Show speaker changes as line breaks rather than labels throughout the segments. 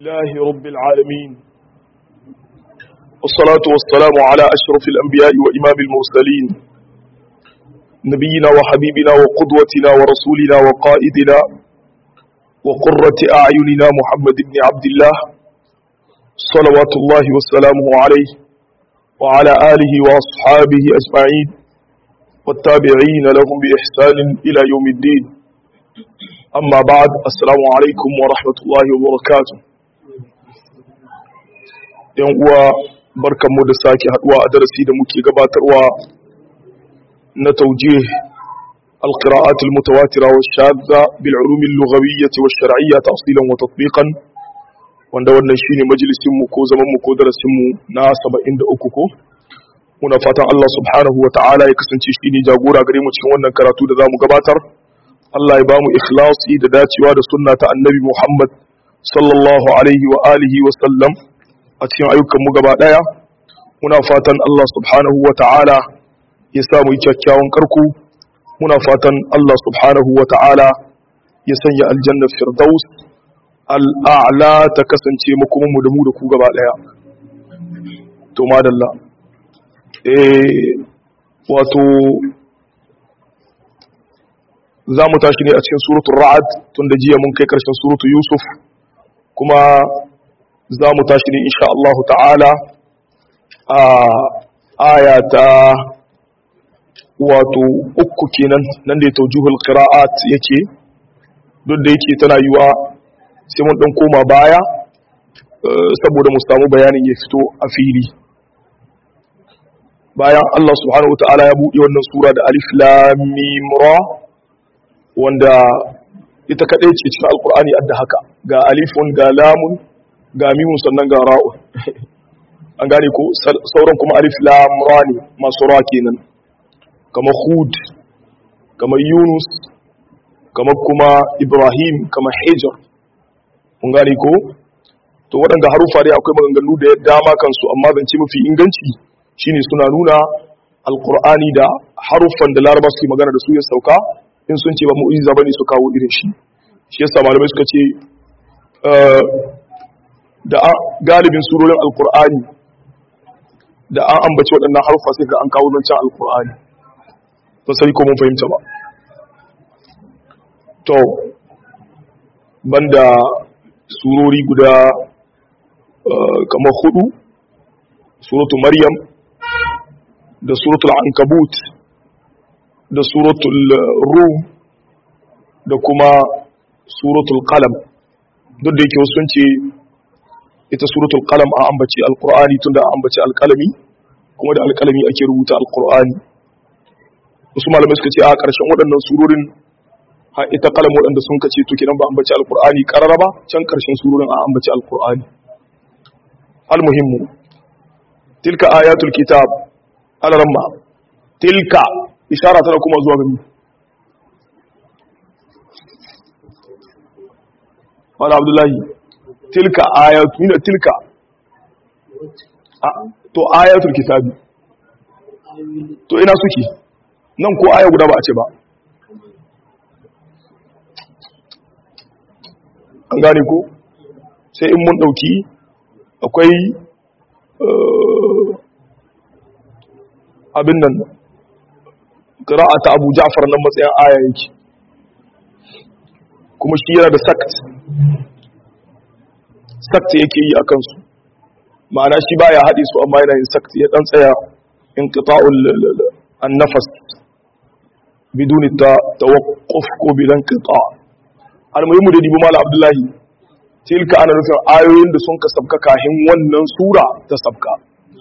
الله رب العالمين والصلاة والسلام على أشرف الأنبياء وإمام المرسلين نبينا وحبيبنا وقدوتنا ورسولنا وقائدنا وقرة أعيننا محمد بن عبد الله صلوات الله وسلامه عليه وعلى آله وأصحابه أجمعين والتابعين لهم بإحسان إلى يوم الدين أما بعد السلام عليكم ورحمة الله وبركاته yan uwa barkanmu da sake haduwa a darasi da muke gabatarwa na taujih القراءات المتواترة والشاذة بالعلوم اللغوية والشرعية تأصيلا وتطبيقا wanda wannan shine majalisin mu ko zaman mu ko darasin mu na 73 ko muna fatan Allah subhanahu wa ta'ala ya kasance shine jagora gare mu cikin wannan karatu da zamu gabatar Allah ya bamu ikhlasi da dacewa da sunna ta annabi Muhammad sallallahu alaihi wa alihi wa sallam a cikin ayyukanmu gaba ɗaya muna fatan Allah subhanahu wa ta'ala ya samu yi kyakkyawan karku muna fatan Allah subhanahu wa ta'ala ya sanya aljannar firdaus al'a'la ta kasance makomanmu da mu da ku gaba ɗaya to madalla eh wato za mu tashi ne a cikin suratun ra'ad tun da jiya mun kai ƙarshen suratun yusuf kuma za mu tashi ne insha Allah ta'ala a aya ta wato uku kenan nan da ya taujuhul qira'at yake duk da yake tana yiwa sai mun dan koma baya saboda mu samu bayanin ya fito a fili bayan Allah subhanahu wa ta'ala ya buɗe wannan sura da alif lam mim ra wanda ita kadai ce cikin alqur'ani adda haka ga alifun ga lamun ga mimun sannan ga ra'u an gane ko sauran kuma alif lam ra ne masu ra kenan kamar hud kamar yunus kamar kuma ibrahim kamar hijr mun gane ko to waɗanda harufa dai akwai maganganu da dama kansu amma zance mafi inganci shine suna nuna alqur'ani da haruffan da laraba suke magana da su ya sauka in sun ce ba mu'jiza bane su kawo irin shi shi yasa malamai suka ce da galibin surorin alkur'ani da an ambaci waɗannan harfa sai ga an kawo zancen alkur'ani ba sai ko mun fahimta ba to banda surori guda kamar hudu suratul maryam da suratul ankabut da suratul rum da kuma suratul qalam duk da yake wasu sun ce ita suratul qalam a ambaci alqur'ani tunda a ambaci alqalami kuma da alqalami ake rubuta alqur'ani wasu malamai suka ce a ƙarshen waɗannan surorin ha ita qalam waɗanda sun kace to kidan ba ambaci alqur'ani qarara ba can ƙarshen surorin a ambaci alqur'ani almuhimmu tilka ayatul kitab alaramma tilka ishara tana kuma zuwa ga wala abdullahi tilka ayatu mina tilka to ayatul kitabi to ina suke nan ko aya guda ba a ce ba an gane ko sai in mun dauki akwai abin nan ta abu ja'far nan matsayin aya yake kuma shi yana da sakt sakta yake yi a kansu ma'ana shi baya haɗe su amma yana yin sakta ya ɗan tsaya in ƙita'ul annafas biduni ta tawakkuf ko bidan ƙita almuhimmu da dibu mala abdullahi tilka ana nufin ayoyin da sun ka sabka kahin wannan sura ta sabka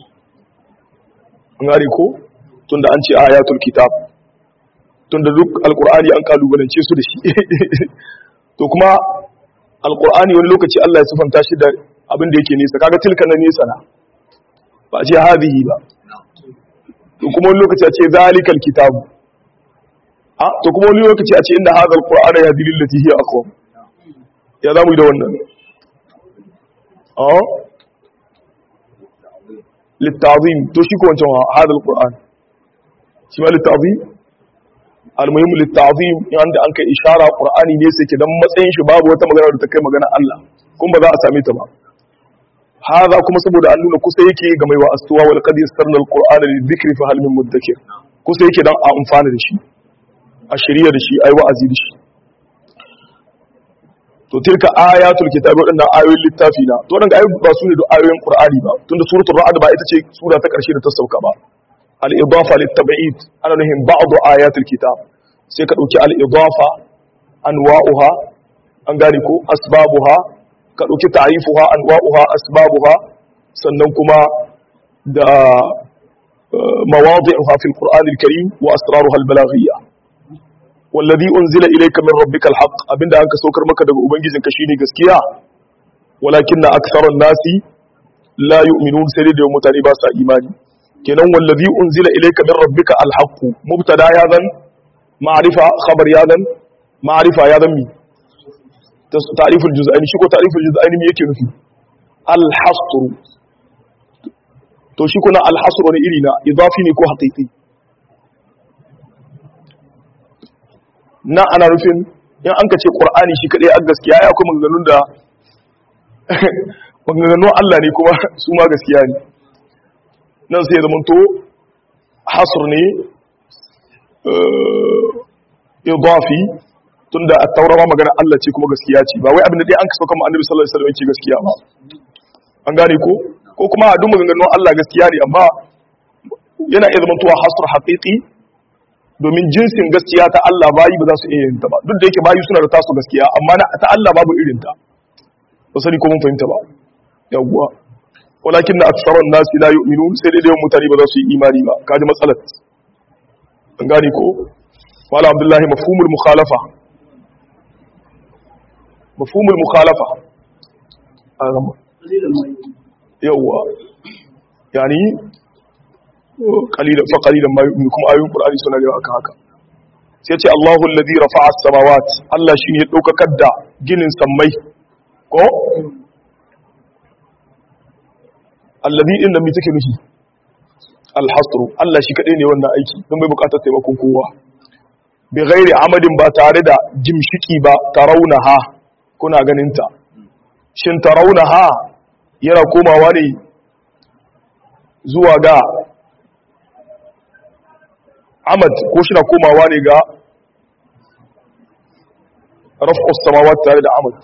an gane ko tunda an ce ayatul kitab tunda duk alkur'ani an kalubalance su da shi to kuma alkur'ani wani lokaci Allah ya sifanta shi da abin da yake nesa kaga tilka na nesa na ba a ce hadhihi ba to kuma wani lokaci a ce zalikal kitabu a to kuma wani lokaci a ce inda hadha alqur'ana yahdi lil lati hiya aqwam ya zamu yi da wannan a littazim to shi ko wancan hadha alqur'an shi ma littazim almuhimmu litta'zim yanda an kai ishara qur'ani ne sai ke dan matsayin shi babu wata magana da ta kai magana Allah kun ba za a same ta ba hada kuma saboda an nuna kusa yake ga mai wa'astuwa wal qad yassarna alqur'ana lidhikri fa hal min mudakkir kusa yake dan a amfana da shi a shirya da shi ai wa'azi da shi to tilka ayatul kitabi wadannan ayoyin littafi na to wadanda ayoyi ba su ne da ayoyin qur'ani ba tunda suratul ra'd ba ita ce sura ta karshe da ta sauka ba al idafa lit tab'id ana nuhin ba'd ayatul kitab sai ka dauki al idafa anwa'uha an gane ko asbabuha ka dauki ta'rifuha anwa'uha asbabuha sannan kuma da mawadi'uha fil qur'an al karim wa asraruha al balaghiyya wallazi unzila ilayka min rabbika alhaq abinda anka saukar maka daga ubangijinka shine gaskiya walakinna aktharan nasi la yu'minun sai da mutane ba sa imani kenan wallazi unzila ilayka min rabbika alhaq mubtada ya zan ma'rifa khabar ya zan ma'rifa ya zan mi ta'riful juz'aini shi ko ta'riful juz'aini me yake nufi alhasr to shi kuna alhasr ne iri na idafi ne ko haqiqi na ana rufin in an ka ce ƙwar'ani shi kaɗai a gaskiya ya kuma maganganun da maganganun Allah ne kuma su ma gaskiya ne nan sai ya zama to hasur ne idafi tun da a taurama magana Allah ce kuma gaskiya ce ba wai abin da dai an ka sauka ma annabi sallallahu alaihi wasallam yake gaskiya ba an gane ko ko kuma a duk maganganun Allah gaskiya ne amma yana iya zama to hasur haqiqi domin jinsin gaskiya ta Allah bayi ba za su iya yin ta ba duk da yake bayi suna da tasu gaskiya amma na ta Allah babu irin ta ba sani ko mun fahimta ba yawwa walakin na aksarun nasi la yu'minun sai dai mutane ba za su yi imani ba kaji matsalar an gane ko wala abdullahi mafhumul mukhalafa mafhumul mukhalafa yawwa yani qalilan fa qalilan ma yu'minu kuma ayoyin qur'ani suna da akan haka sai ce Allahu alladhi rafa'a as-samawat Allah shine ya daukakar da ginin sammai ko alladhi din da me take nufi al-hasr Allah shi kadai ne wannan aiki don bai bukatar taimakon kowa bi ghairi amadin ba tare da jimshiki ba tarawunaha kuna ganin ta shin tarawunaha yana komawa ne zuwa ga amad ko shi na komawa ne ga raf'us samawat tare da amad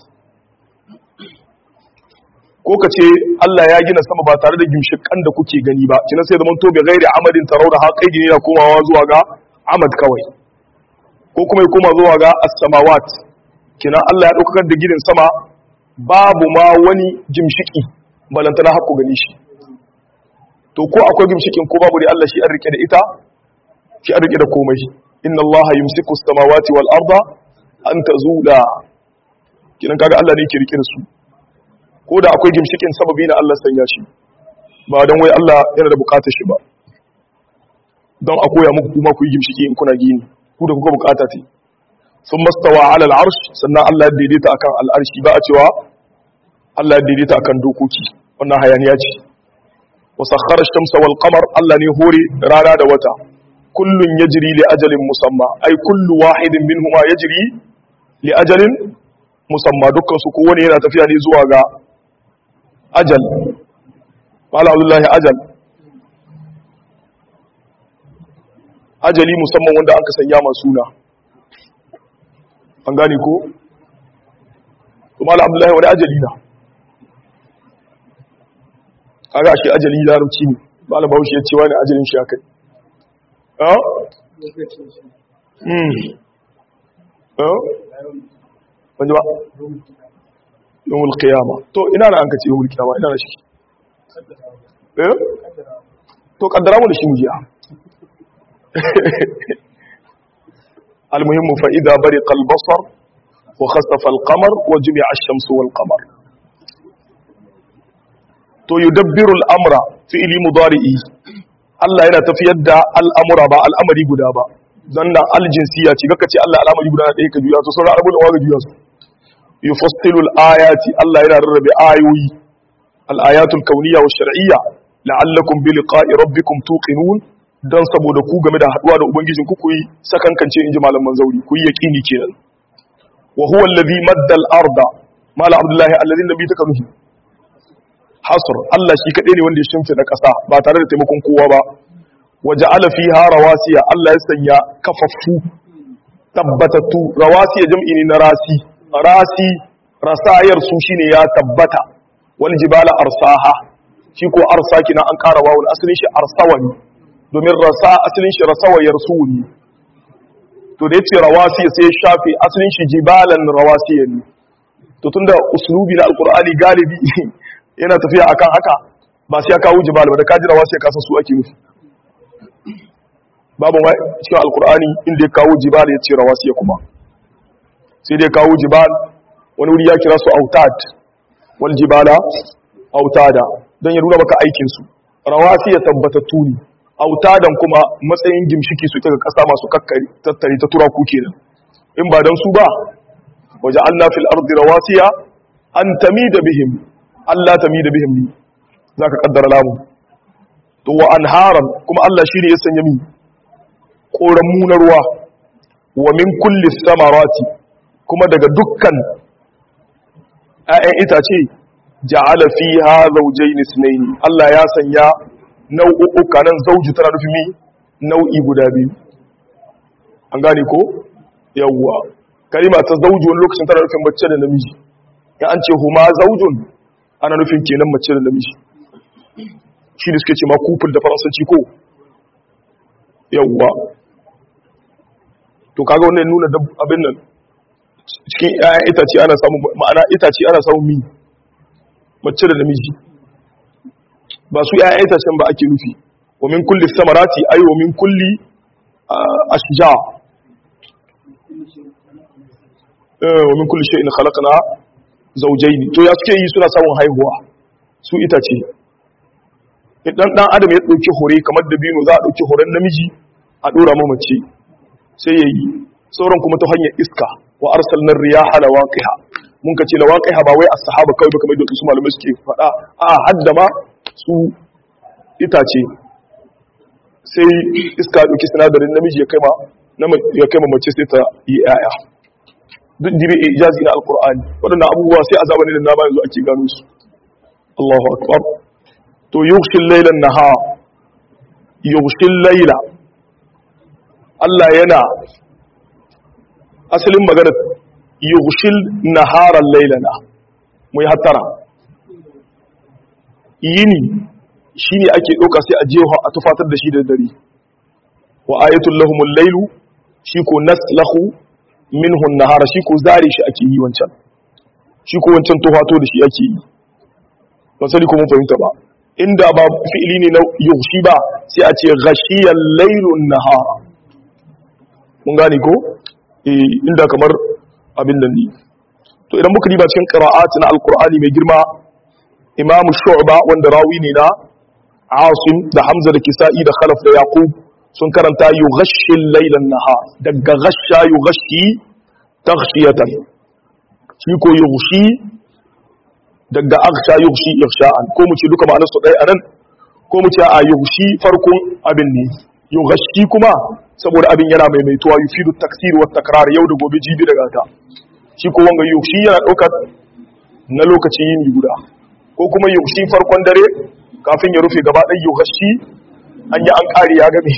ko ka ce Allah ya gina sama ba tare da gimshikan da kuke gani ba kina sai zaman to bi ghairi amadin tarawda ha kai gini na komawa zuwa ga amad kawai ko kuma ya koma zuwa ga as-samawat kina Allah ya daukar da gidan sama babu ma wani gimshiki balantana hakku gani shi to ko akwai gimshikin ko babu dai Allah shi an rike da ita shi an rike da komai inna Allah yumsiku as-samawati wal arda an tazula kinan kaga Allah ne yake rike da su ko da akwai gimshikin sababi na Allah sanya shi ba dan wai Allah yana da bukatar shi ba don a koya muku kuma ku yi gimshiki in kuna gini ku da kuka bukata ce sun mastawa ala al'arsh sannan Allah ya daidaita akan al'arshi ba a cewa Allah ya daidaita akan dokoki wannan hayaniya ce wa sakhara shamsa wal qamar Allah ne hore rana da wata kullun yajri li ajalin musamma ai kullu wahidin minhuma yajri li ajalin musamma dukkan su kowane yana tafiya ne zuwa ga ajal mala abdullahi ajal ajali musamman wanda aka sanya masu suna an gane ko to mala abdullahi wani ajali na kaga shi ajali larabci ne mala bahaushe ya ce wani ajalin shi akai ah hmm ah wanda ba yawon kiyama to ina na an ka ce yawon kiyama ina na shi eh to kaddara mu da shi mujiya المهم فإذا برق البصر وخسف القمر وجمع الشمس والقمر to yudabbiru al'amra fi'ili mudari'i Allah yana tafiyar da al'amura ba al'amari guda ba zanna aljinsiya ce kaka ce Allah al'amari guda ɗaya ka juya to sauran al'amuri wa ga juya su yufassilu al'ayati Allah yana rarrabe ayoyi al'ayatul kauniyya wa shar'iyya la'allakum bi liqa'i rabbikum tuqinun don saboda ku game da haduwa da ubangijin ku yi sakankance inji malaman zauri ku yi yaqini kenan wa huwa alladhi madda al-arda mala abdullahi alladhi nabi ta kanuhi hasr Allah shi kadai ne wanda ya shimfe da kasa ba tare da taimakon kowa ba waja'ala fiha rawasiya Allah ya sanya kafaffu tabbatattu rawasiya jam'i ne na rasi rasi rasayar su shine ya tabbata wal jibala arsaha shi ko arsa kina an ƙara wawul asalin shi arsawani domin rasa asalin shi rasawayar su ne to da yace rawasiya sai ya shafe asalin shi jibalan rawasiya ne to tunda uslubi na alqur'ani galibi yana tafiya akan haka ba sai ya kawo jibal ba da kaji rawasiya kasan su ake nufi babu ma cikin alqur'ani inda ya kawo jibal ya ce rawasiya kuma sai dai kawo jibal wani wuri ya kira su autad wal jibala autada don ya nuna maka aikinsu rawasi ya tabbatattu ne autadan kuma matsayin gimshiki su daga ƙasa masu kakkari tattare ta tura ku kenan in ba don su ba waje Allah fil ardi rawasiya an tamida bihim Allah tamida bihim ne zaka kaddara lamu to wa anharan kuma Allah shi ne ya sanya mi koran na ruwa wa min kulli samarati kuma daga dukkan ‘ya'yan itace ja'ala fiha zawjayn isnayn Allah ya sanya nau'uka nan zauji tana nufi mi nau'i guda biyu an gane ko yawwa kalima ta zauji wani lokacin tana nufin mace da namiji ya an ce huma zaujun ana nufin kenan mace da namiji shi da suke ce ma kufin da faransanci ko yawwa to kaga wannan nuna abin nan cikin ‘ya'yan itace ana samun ma'ana itace ana samun mi mace da namiji ba su ‘ya'yan itacen ba ake nufi wa min kulli samarati ai wa min kulli ashja wa min kulli shay'in khalaqna zawjayn to ya suke yi suna samun haihuwa su itace idan dan adam ya dauki hore kamar da bino za a dauki horen namiji a dora mamace sai yayi sauran kuma ta hanyar iska wa arsalnar riyaha lawaqiha mun ka ce lawaqiha ba wai as-sahaba kawai ba kamar da su malamai suke faɗa a hadda ma su itace sai iska dauki sinadarin namiji ya kai ma ya kai ma mace sai ta yi yaya duk jibi ijazi na alqur'ani wadannan abubuwa sai azaba ne da na ba yanzu ake gano su Allahu akbar to yughshil laylan nahar yughshil layla Allah yana asalin magana yughshil naharan laylana mu yi hattara yini shine ake ɗauka sai a jefa a tufatar da shi da dare wa ayatul lahumul laylu shi ko naslahu minhu nahara shi ko zare shi ake yi wancan shi ko wancan tufato da shi ake yi ban sani ko mun fahimta ba inda ba fi'ili ne na yughshi ba sai a ce ghashiyal laylun nahara mun gane ko inda kamar abin nan ne to idan muka riba cikin qira'at na alqur'ani mai girma imam shu'ba wanda rawi ne na asim da hamza da kisa'i da khalaf da yaqub sun karanta yughashshi al-layla an-nahar daga ghasha yughashshi taghshiyatan shi ko yughshi daga aghsha yughshi ighsha'an ko mu ce duka ma'anar su dai anan ko mu ce a yughshi farkon abin ne yughashshi kuma saboda abin yana maimaituwa yufidu taksir wa takrar yau da gobe jibi daga ta shi ko wanga yughshi yana daukar na lokacin yin guda ko kuma yughshi farkon dare kafin ya rufe gaba ɗaya yughshi an yi an ƙari ya game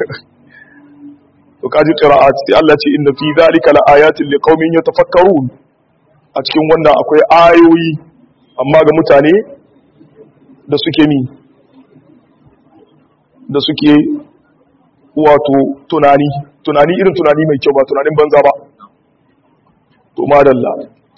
to kaji qira'at sai Allah ce inna fi dhalika laayatin liqaumin yatafakkarun a cikin wannan akwai ayoyi amma ga mutane da suke ni da suke wato tunani tunani irin tunani mai kyau ba tunanin banza ba to madalla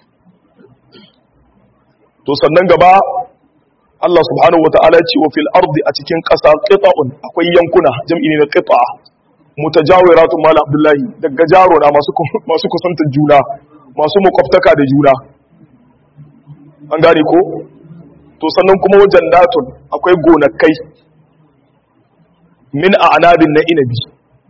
to sannan gaba Allah subhanahu wata'ala ce wa fil ardi a cikin ƙasa qita'un akwai yankuna jam'i ne na qita mutajawiratun mala abdullahi daga jaro na masu masu kusantar juna masu makwabtaka da juna an gane ko to sannan kuma wajen datun akwai gonakai min a'nabin na inabi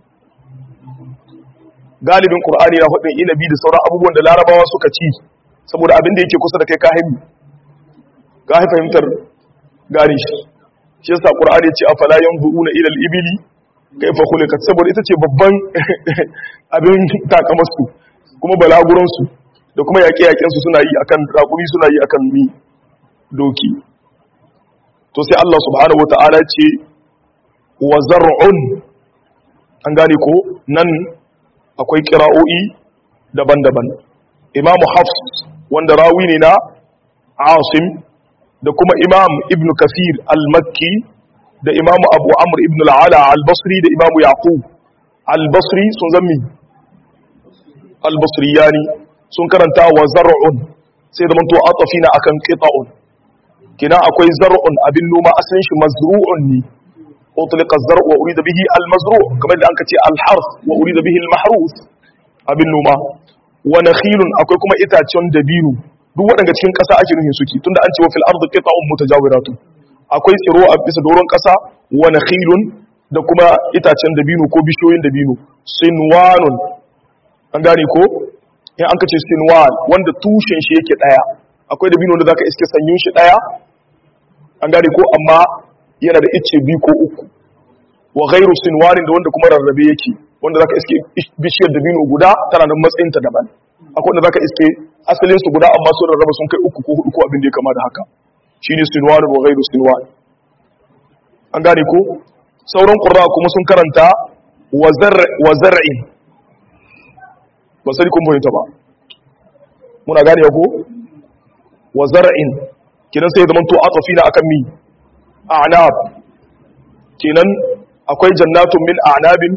galibin qur'ani na hudin inabi da sauran abubuwan da larabawa suka ci saboda abin da yake kusa da kai ka haifi ka haifi fahimtar gane shi shi yasa qur'ani ya ce afala yanzuruna ila al-ibili kaifa khuliqat saboda ita ce babban abin takamarsu kuma balaguransu da kuma yaƙe-yaƙen su suna yi akan raƙumi suna yi akan mi doki to sai Allah subhanahu wata'ala ce wa zar'un an gane ko nan akwai kira'o'i daban-daban imamu hafs wanda rawi ne na asim da kuma imam ibn kafir al-makki da imamu abu amr ibn al'ala al-basri da imamu yaqub al-basri sun zammi al-basri yani sun karanta wa zar'un sai da manto atafina akan qita'un kina akwai zar'un abin noma asalin shi mazru'un ne utliqa az-zar'u wa urida bihi al-mazru' kamar da anka ce al-harf wa urida bihi al-mahruf abin noma wa nakhilun akwai kuma itacen dabino duk waɗanda cikin ƙasa ake nufin suke tunda an ce wa fil ardi qita'un mutajawiratun akwai tsiro a bisa doron ƙasa wa nakhilun da kuma itacen dabino ko bishiyoyin dabino sinwanun an gane ko in an kace sinwan wanda tushen shi yake daya akwai dabino da zaka iske sanyun shi daya an gane ko amma yana da icce biyu ko uku wa ghairu sinwanin da wanda kuma rarrabe yake wanda zaka iske bishiyar dabino guda tana da matsayin ta daban akwai wanda zaka iske asalin su guda amma sun rarraba sun kai uku ko hudu ko abin da ya kama da haka shine sinwan wa ghairu sinwan an gane ko sauran qurra kuma sun karanta wa zar wa zar'in ba sai kun fahimta ba muna gane ko wa zar'in kinan sai zaman to atafina akan mi a'nab kinan akwai jannatun min a'nabin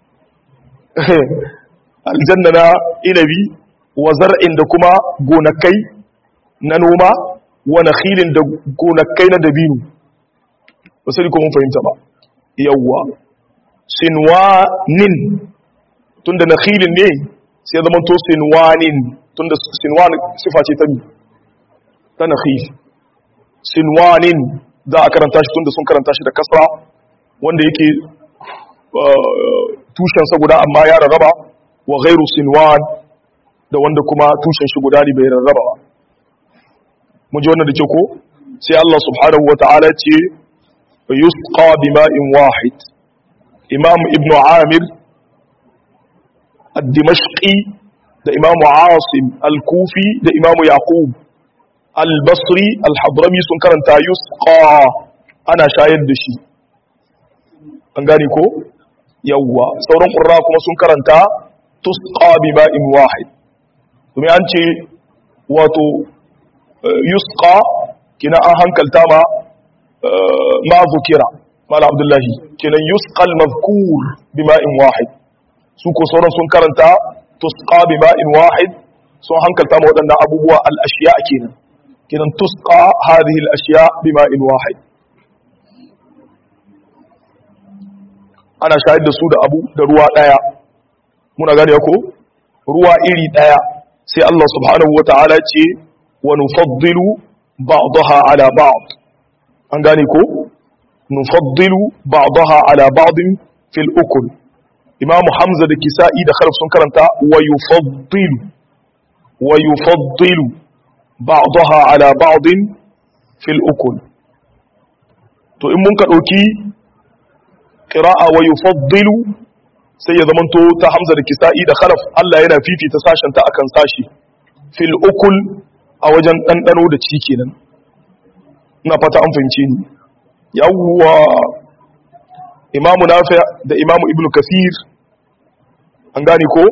aljanna na inabi wa zar'in da kuma gonakai na noma wa nakhilin da gonakai na dabino ba sai kun fahimta ba yawwa sinwanin tunda nakhilin ne sai zama to sinwanin tunda sinwan sifa ce ta mi ta nakhil sinwanin za a karanta shi tunda sun karanta shi da kasra wanda yake tushen sa guda amma ya rarraba wa ghairu sinwan da wanda kuma tushen shi guda ne bai rarraba ba mun ji wannan da ke ko sai Allah subhanahu wata'ala ce yusqa bima'in wahid imam ibn amir الدمشقي ده إمام عاصم الكوفي ده إمام يعقوب البصري الحضرمي سن كرنتا يسقى أنا شاهد دشي أنغاني كو يوا سوران قراء كما سن كرنتا تسقى بماء واحد ثم أنت واتو يسقى كنا أهان كالتاما ما ذكر مال عبد الله كنا يسقى المذكور بماء واحد su ko sauran sun karanta tusqa bi ma'in wahid sun hankalta ma waɗannan abubuwa al-ashiya kenan kenan tusqa hadhihi al-ashiya bi ma'in wahid ana shayar da su da abu da ruwa daya muna gane ko ruwa iri daya sai Allah subhanahu wata'ala ce wa nufaddilu ba'daha ala ba'd an gane ko nufaddilu ba'daha ala ba'din fil ukul imamu hamza da kisa'i da kharaf sun karanta wa yufaddilu wa yufaddilu ba'daha ala ba'din fil ukul to in mun ka dauki qira'a wa yufaddilu sai ya zamanto ta hamza da kisa'i da kharaf Allah yana fifita sashen ta akan sashi fil ukul a wajen dandano da ci kenan ina fata an fahimce ni yawwa imamu nafi da imamu ibnu kasir an gane ko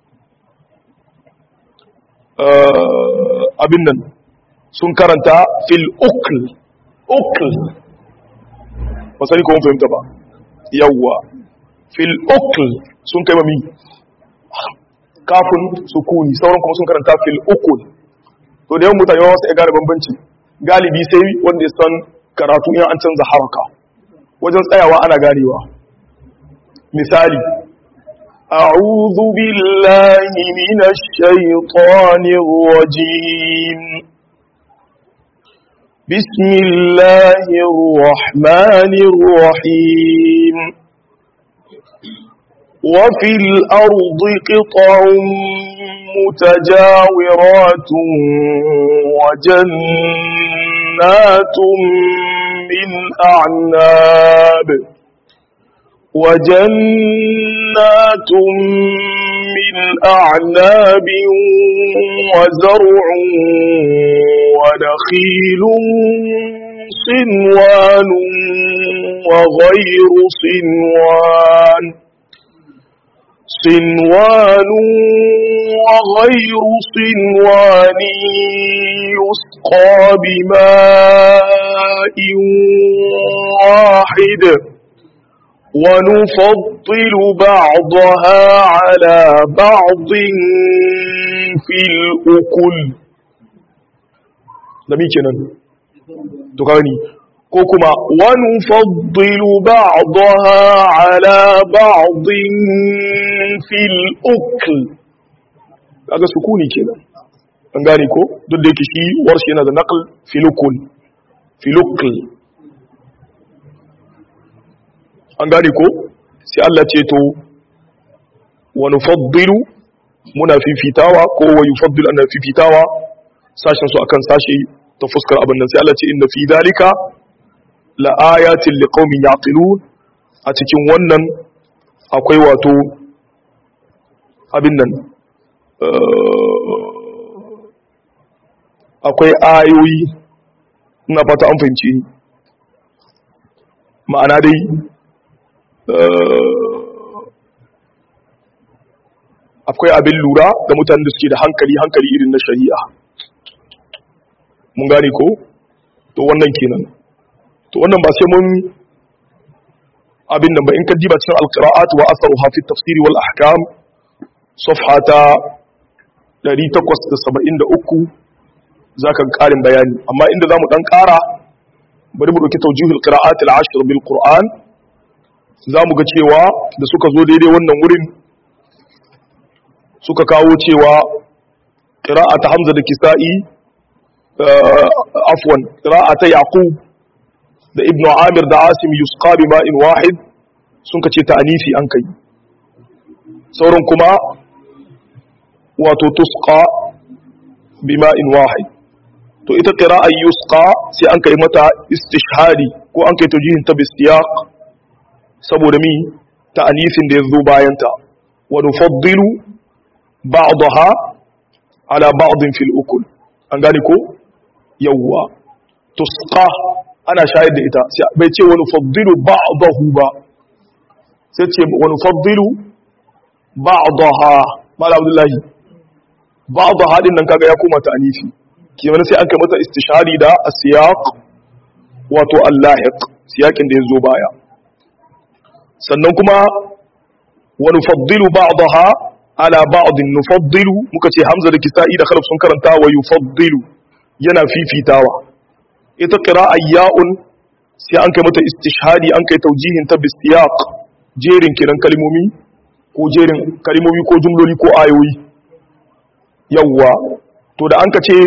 abin nan sun karanta fil ukl ukl ba sani ko mun fahimta ba yawwa fil ukl sun kai mami kafin sukuni sauran kuma sun karanta fil ukul to da yawan mutane wasu ya gane bambanci galibi sai wanda ya san karatu in an canza haraka wajen tsayawa ana ganewa misali أعوذ بالله من الشيطان الرجيم بسم الله الرحمن الرحيم وفي الأرض قطع متجاورات وجنات من أعناب وجنات من أعناب وزرع ونخيل صنوان وغير صنوان صنوان وغير صنوان يسقى بماء واحد ونفضل بعضها على بعض في الأكل لمي كنن تغني كوكما ونفضل بعضها على بعض في الأكل kaga sukuni kenan an gane ko duk da yake shi warshi yana da naql filukul filukul an gane ko sai Allah ce to wa nufaddilu muna fifitawa ko wa yufaddilu ana fifitawa sashen su akan sashe ta fuskar abin nan sai Allah ce inna fi dalika la ayatin liqaumin yaqilun a cikin wannan akwai wato abin nan akwai ayoyi ina fata an fahimci ni ma'ana dai akwai abin lura ga mutanen da suke da hankali hankali irin na shari'a mun gane ko to wannan kenan to wannan ba sai mun abin nan ba in ka diba cikin alqira'at wa atharuha fi tafsir wal ahkam safhata 873 zaka karin bayani amma inda zamu dan kara bari mu dauki tawjihul qira'at al-ashr bil qur'an zamu ga cewa da suka zo daidai wannan wurin suka kawo cewa qira'at hamza da kisa'i afwan qira'at yaqub da ibnu amir da asim yusqa bi ma'in wahid sun kace ta'anifi an kai sauran kuma wato tusqa bi ma'in wahid to ita qira'a yusqa sai an kai mata istishhadi ko an kai tawjihin ta bisiyaq saboda mi ta'anifin da yazo bayan ta wa nufaddilu ba'daha ala ba'din fil ukul an gane ko yawwa tusqa ana shayar da ita bai ce wani faddilu ba'dahu ba sai ce wani faddilu ba'daha mala abdullahi ba'daha din nan kaga ya koma ta anifi kimanin sai an kai mata istishari da asiyaq wato allahiq siyakin da ya zo baya sannan kuma wani faddilu ba'daha ala ba'din nufaddilu muka ce hamza da kisa'i da khalaf sun karanta wa yufaddilu yana fifitawa ita qira'a ya'un sai an kai mata istishhadi an kai taujihin ta bisiyaq jerin kiran kalmomi ko jerin kalmomi ko jumloli ko ayoyi yawwa to da an ka ce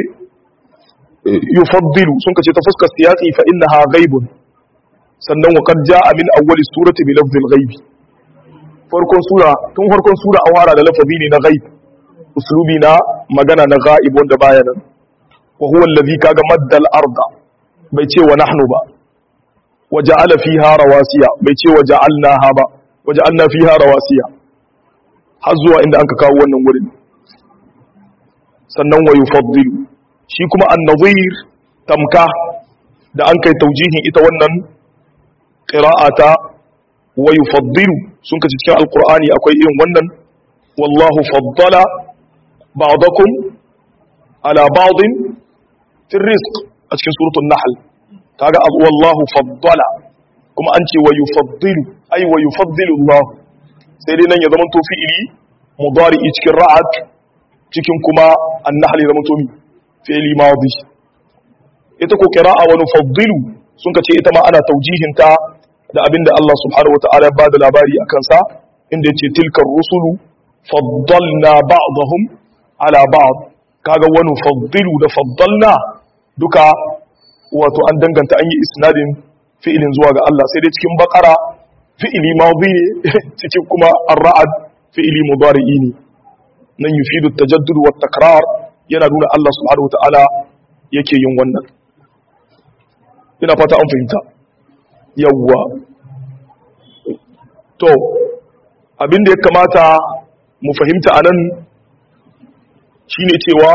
yufaddilu sun ka ce ta fuskar siyaqi fa innaha ghaibun sannan wa qad jaa min awwali surati bi lafzil ghaibi farkon sura tun farkon sura an wara da lafazi ne na ghaib uslubi na magana na ghaib wanda baya nan wa huwa allazi kaga maddal arda bai ce wa nahnu ba wa ja'ala fiha rawasiya bai ce wa ja'alnaha ba wa ja'alna fiha rawasiya har zuwa inda anka kawo wannan wurin sannan wa yufaddilu shi kuma an-nadhir tamka da an kai taujihin ita wannan qira'ata wa yufaddilu sun kace cikin alqur'ani akwai irin wannan wallahu faddala ba'dakum ala ba'din fi rizq a cikin suratul nahl kaga wallahu faddala kuma an ce wa yufaddilu ay wa yufaddilu Allah sai dai nan ya zama to fi'ili mudari'i cikin ra'at cikin kuma an-nahl ya zama to mi fi'ili madi ita ko qira'a wa nufaddilu sun kace ita ma ana taujihin ta da abinda Allah subhanahu wataala ya bada labari akan sa inda yace tilkar rusulu faddalna ba'dahum ala ba'd kaga wa nufaddilu da faddalna duka wato an danganta an yi isnadin fi'ilin zuwa ga Allah sai dai cikin bakara fi'ili madhi ne cikin kuma ar-ra'd fi'ili mudari'i ne nan yufidu at-tajaddud wa takrar yana nuna Allah subhanahu wata'ala yake yin wannan ina fata an fahimta yawwa to abin da ya kamata mu fahimta a nan shine cewa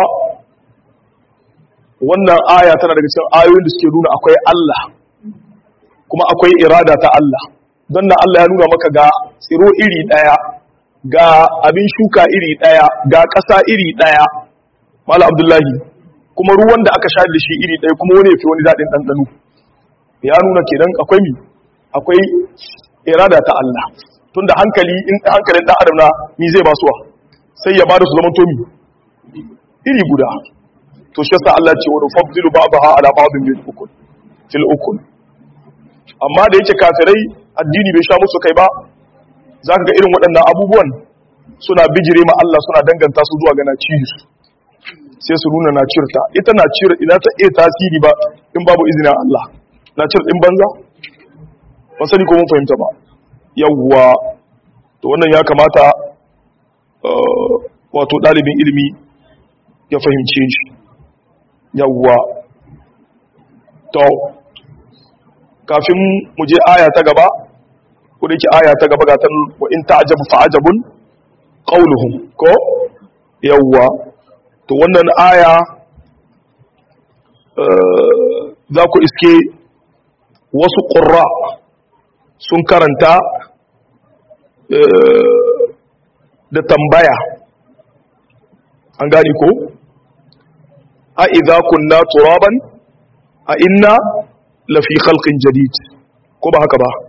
wannan aya tana daga cikin ayoyin da suke nuna akwai Allah kuma akwai irada ta Allah don na Allah ya nuna maka ga tsiro iri ɗaya ga abin shuka iri ɗaya ga ƙasa iri ɗaya mala abdullahi kuma ruwan da aka sha da shi iri ɗaya kuma wani ya fi wani daɗin ɗanɗano ya nuna kenan akwai mi akwai irada ta Allah tun da hankali in hankalin ɗan adam na mi zai basuwa sai ya bada su zama tomi iri guda to shi yasa Allah ce wa nufaddilu ba'daha ala ba'din bil ukul fil ukul amma da yake kafirai addini bai sha musu kai ba zaka ga irin waɗannan abubuwan suna bijire ma Allah suna danganta su zuwa ga naciyu sai su nuna nacirta ita nacir ina ta iya tasiri ba in babu izinin Allah nacir din banza ba sani ko mun fahimta ba yawwa to wannan ya kamata wato ɗalibin ilimi ya fahimce shi yawwa to kafin mu je aya ta gaba ko da yake aya ta gaba gatan wa in ta'jabu fa'ajabun qawluhum ko yawwa to wannan aya za ku iske wasu ƙurra sun karanta da tambaya an gani ko a idza kunna turaban a inna lafi khalqin jadid ko ba haka ba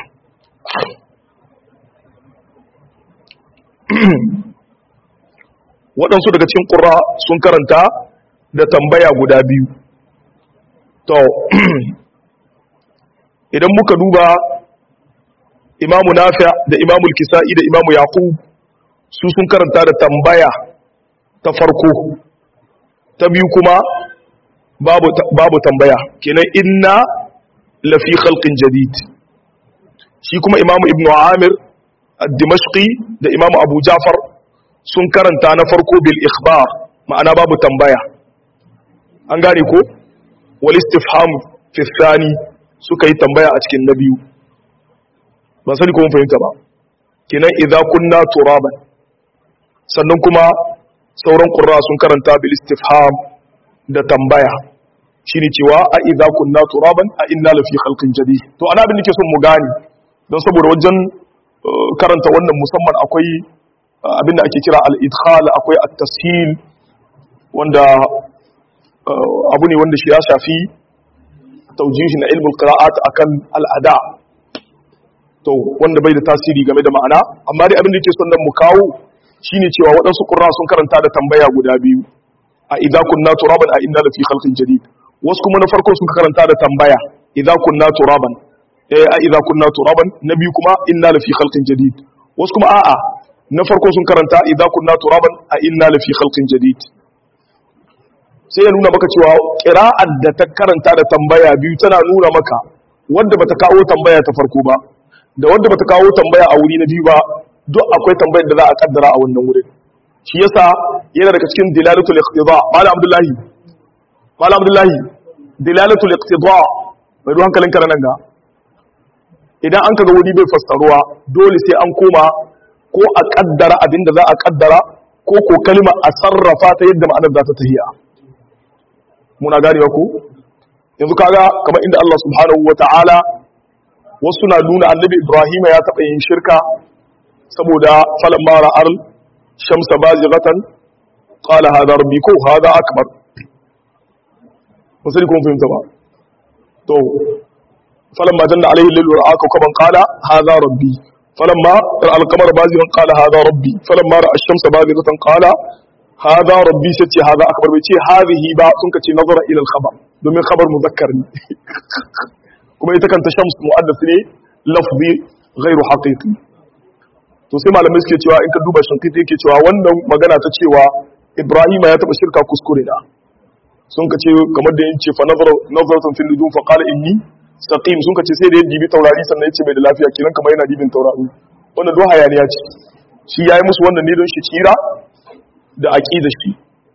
waɗansu daga cikin ƙura sun karanta da tambaya guda biyu to idan muka duba imamu nafi da imamu kisa'i da imamu yaqub su sun karanta da tambaya ta farko ta biyu kuma babu, babu tambaya kenan inna lafi khalqin jadid shi kuma imamu ibn amir ad-dimashqi da imamu abu jafar sun karanta na farko bil ikhbar ma'ana babu tambaya an gane ko wal istifham fi thani suka yi tambaya a cikin na biyu ban sani ko mun fahimta ba kenan idza kunna turaban sannan kuma sauran qurra sun karanta bil istifham da tambaya shine cewa a idza kunna turaban a inna lafi khalqin jadid to ana abin nake son mu gane don saboda wajen karanta wannan musamman akwai abin da ake kira al-idkhal akwai at-tashil wanda abu ne wanda shi ya shafi taujihi na ilmul qira'at akan al'ada to wanda bai da tasiri game da ma'ana amma dai abin da yake son nan mu kawo shine cewa waɗansu qurra sun karanta da tambaya guda biyu a idza kunna turaban a inna lafi khalqin jadid wasu kuma na farko sun karanta da tambaya idza kunna turaban eh a idza kunna turaban na biyu kuma inna lafi khalqin jadid wasu kuma a'a na farko sun karanta idza kunna turaban a inna lafi khalqin jadid sai ya nuna maka cewa ƙira'ar da ta karanta da tambaya biyu tana nuna maka wadda bata kawo tambaya ta farko ba da wadda bata kawo tambaya a wuri na biyu ba duk akwai tambayar da za a kaddara a wannan wurin shi yasa yana daga cikin dilalatul iqtida malam abdullahi malam abdullahi dilalatul iqtida mai ruwan hankalin kana nan ga idan an kaga wuri bai fassaruwa dole sai an koma ko a kaddara abin da za a kaddara ko ko kalma a sarrafa ta yadda ma'anar za ta tahiya muna ganewa ku yanzu kaga kamar inda Allah subhanahu wata'ala wasu na nuna annabi Ibrahim ya taɓa yin shirka saboda falan mara arl shamsa bazighatan qala hadha rabbi ko hadha akbar musulmi kuma fahimta ba to falan ma janna alaihi lilu ra'aka kaman qala hadha rabbi falan ma al-qamara bazighan qala hadha rabbi falan ma ra'a ash-shamsa bazighatan qala hada rabbi sai ce hada akbar bai ce hadhihi ba sun ka ce nazara ila al-khabar domin khabar muzakkar ne kuma ita kanta shams mu'addas ne lafzi ghairu haqiqi to sai malamai suke cewa in ka duba shinkiti yake cewa wannan magana ta cewa ibrahima ya taba shirka kuskure da sun ka ce kamar da yace fa nazara nazaratun fil nujum fa qala inni saqim sun ka ce sai da ya dibi taurari sannan ya ce bai da lafiya kiran kamar yana dibin taurari wannan do hayaniya ce shi yayi musu wannan ne don shi tsira da aƙida shi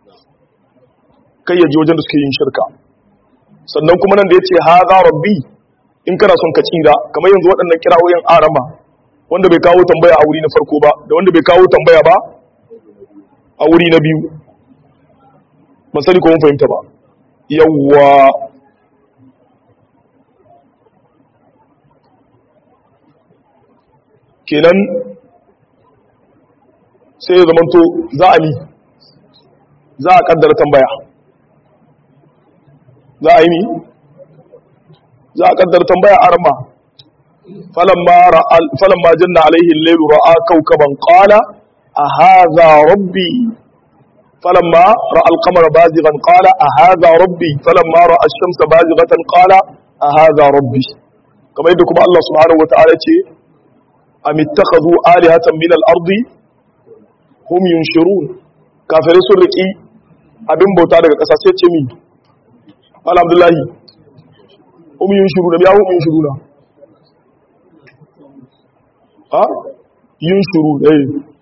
kai ya ji wajen da suke yin shirka sannan kuma nan da ya ce ha za rabbi in kana son ka tsira kamar yanzu waɗannan kirawoyin arama wanda bai kawo tambaya a wuri na farko ba da wanda bai kawo tambaya ba a wuri na biyu ban sani ko mun fahimta ba yawwa kenan sai ya zamanto za a ni za a kaddara tambaya za a yi ni za a kaddara tambaya a rama falamma janna alaihi lailu ra'a kaukaban qala a hadha rabbi falamma ra'a al-qamara bazighan qala a hadha rabbi falamma ra'a ash-shamsa bazighatan qala a hadha rabbi kamar yadda kuma Allah subhanahu wa ta'ala ce am ittakhadhu alihatan min al-ardi hum yunshirun kafirai sun riki abin bauta daga ƙasa sai ce mi alhamdulahi hum yunshiruna biya hum yunshiruna ha yunshuru eh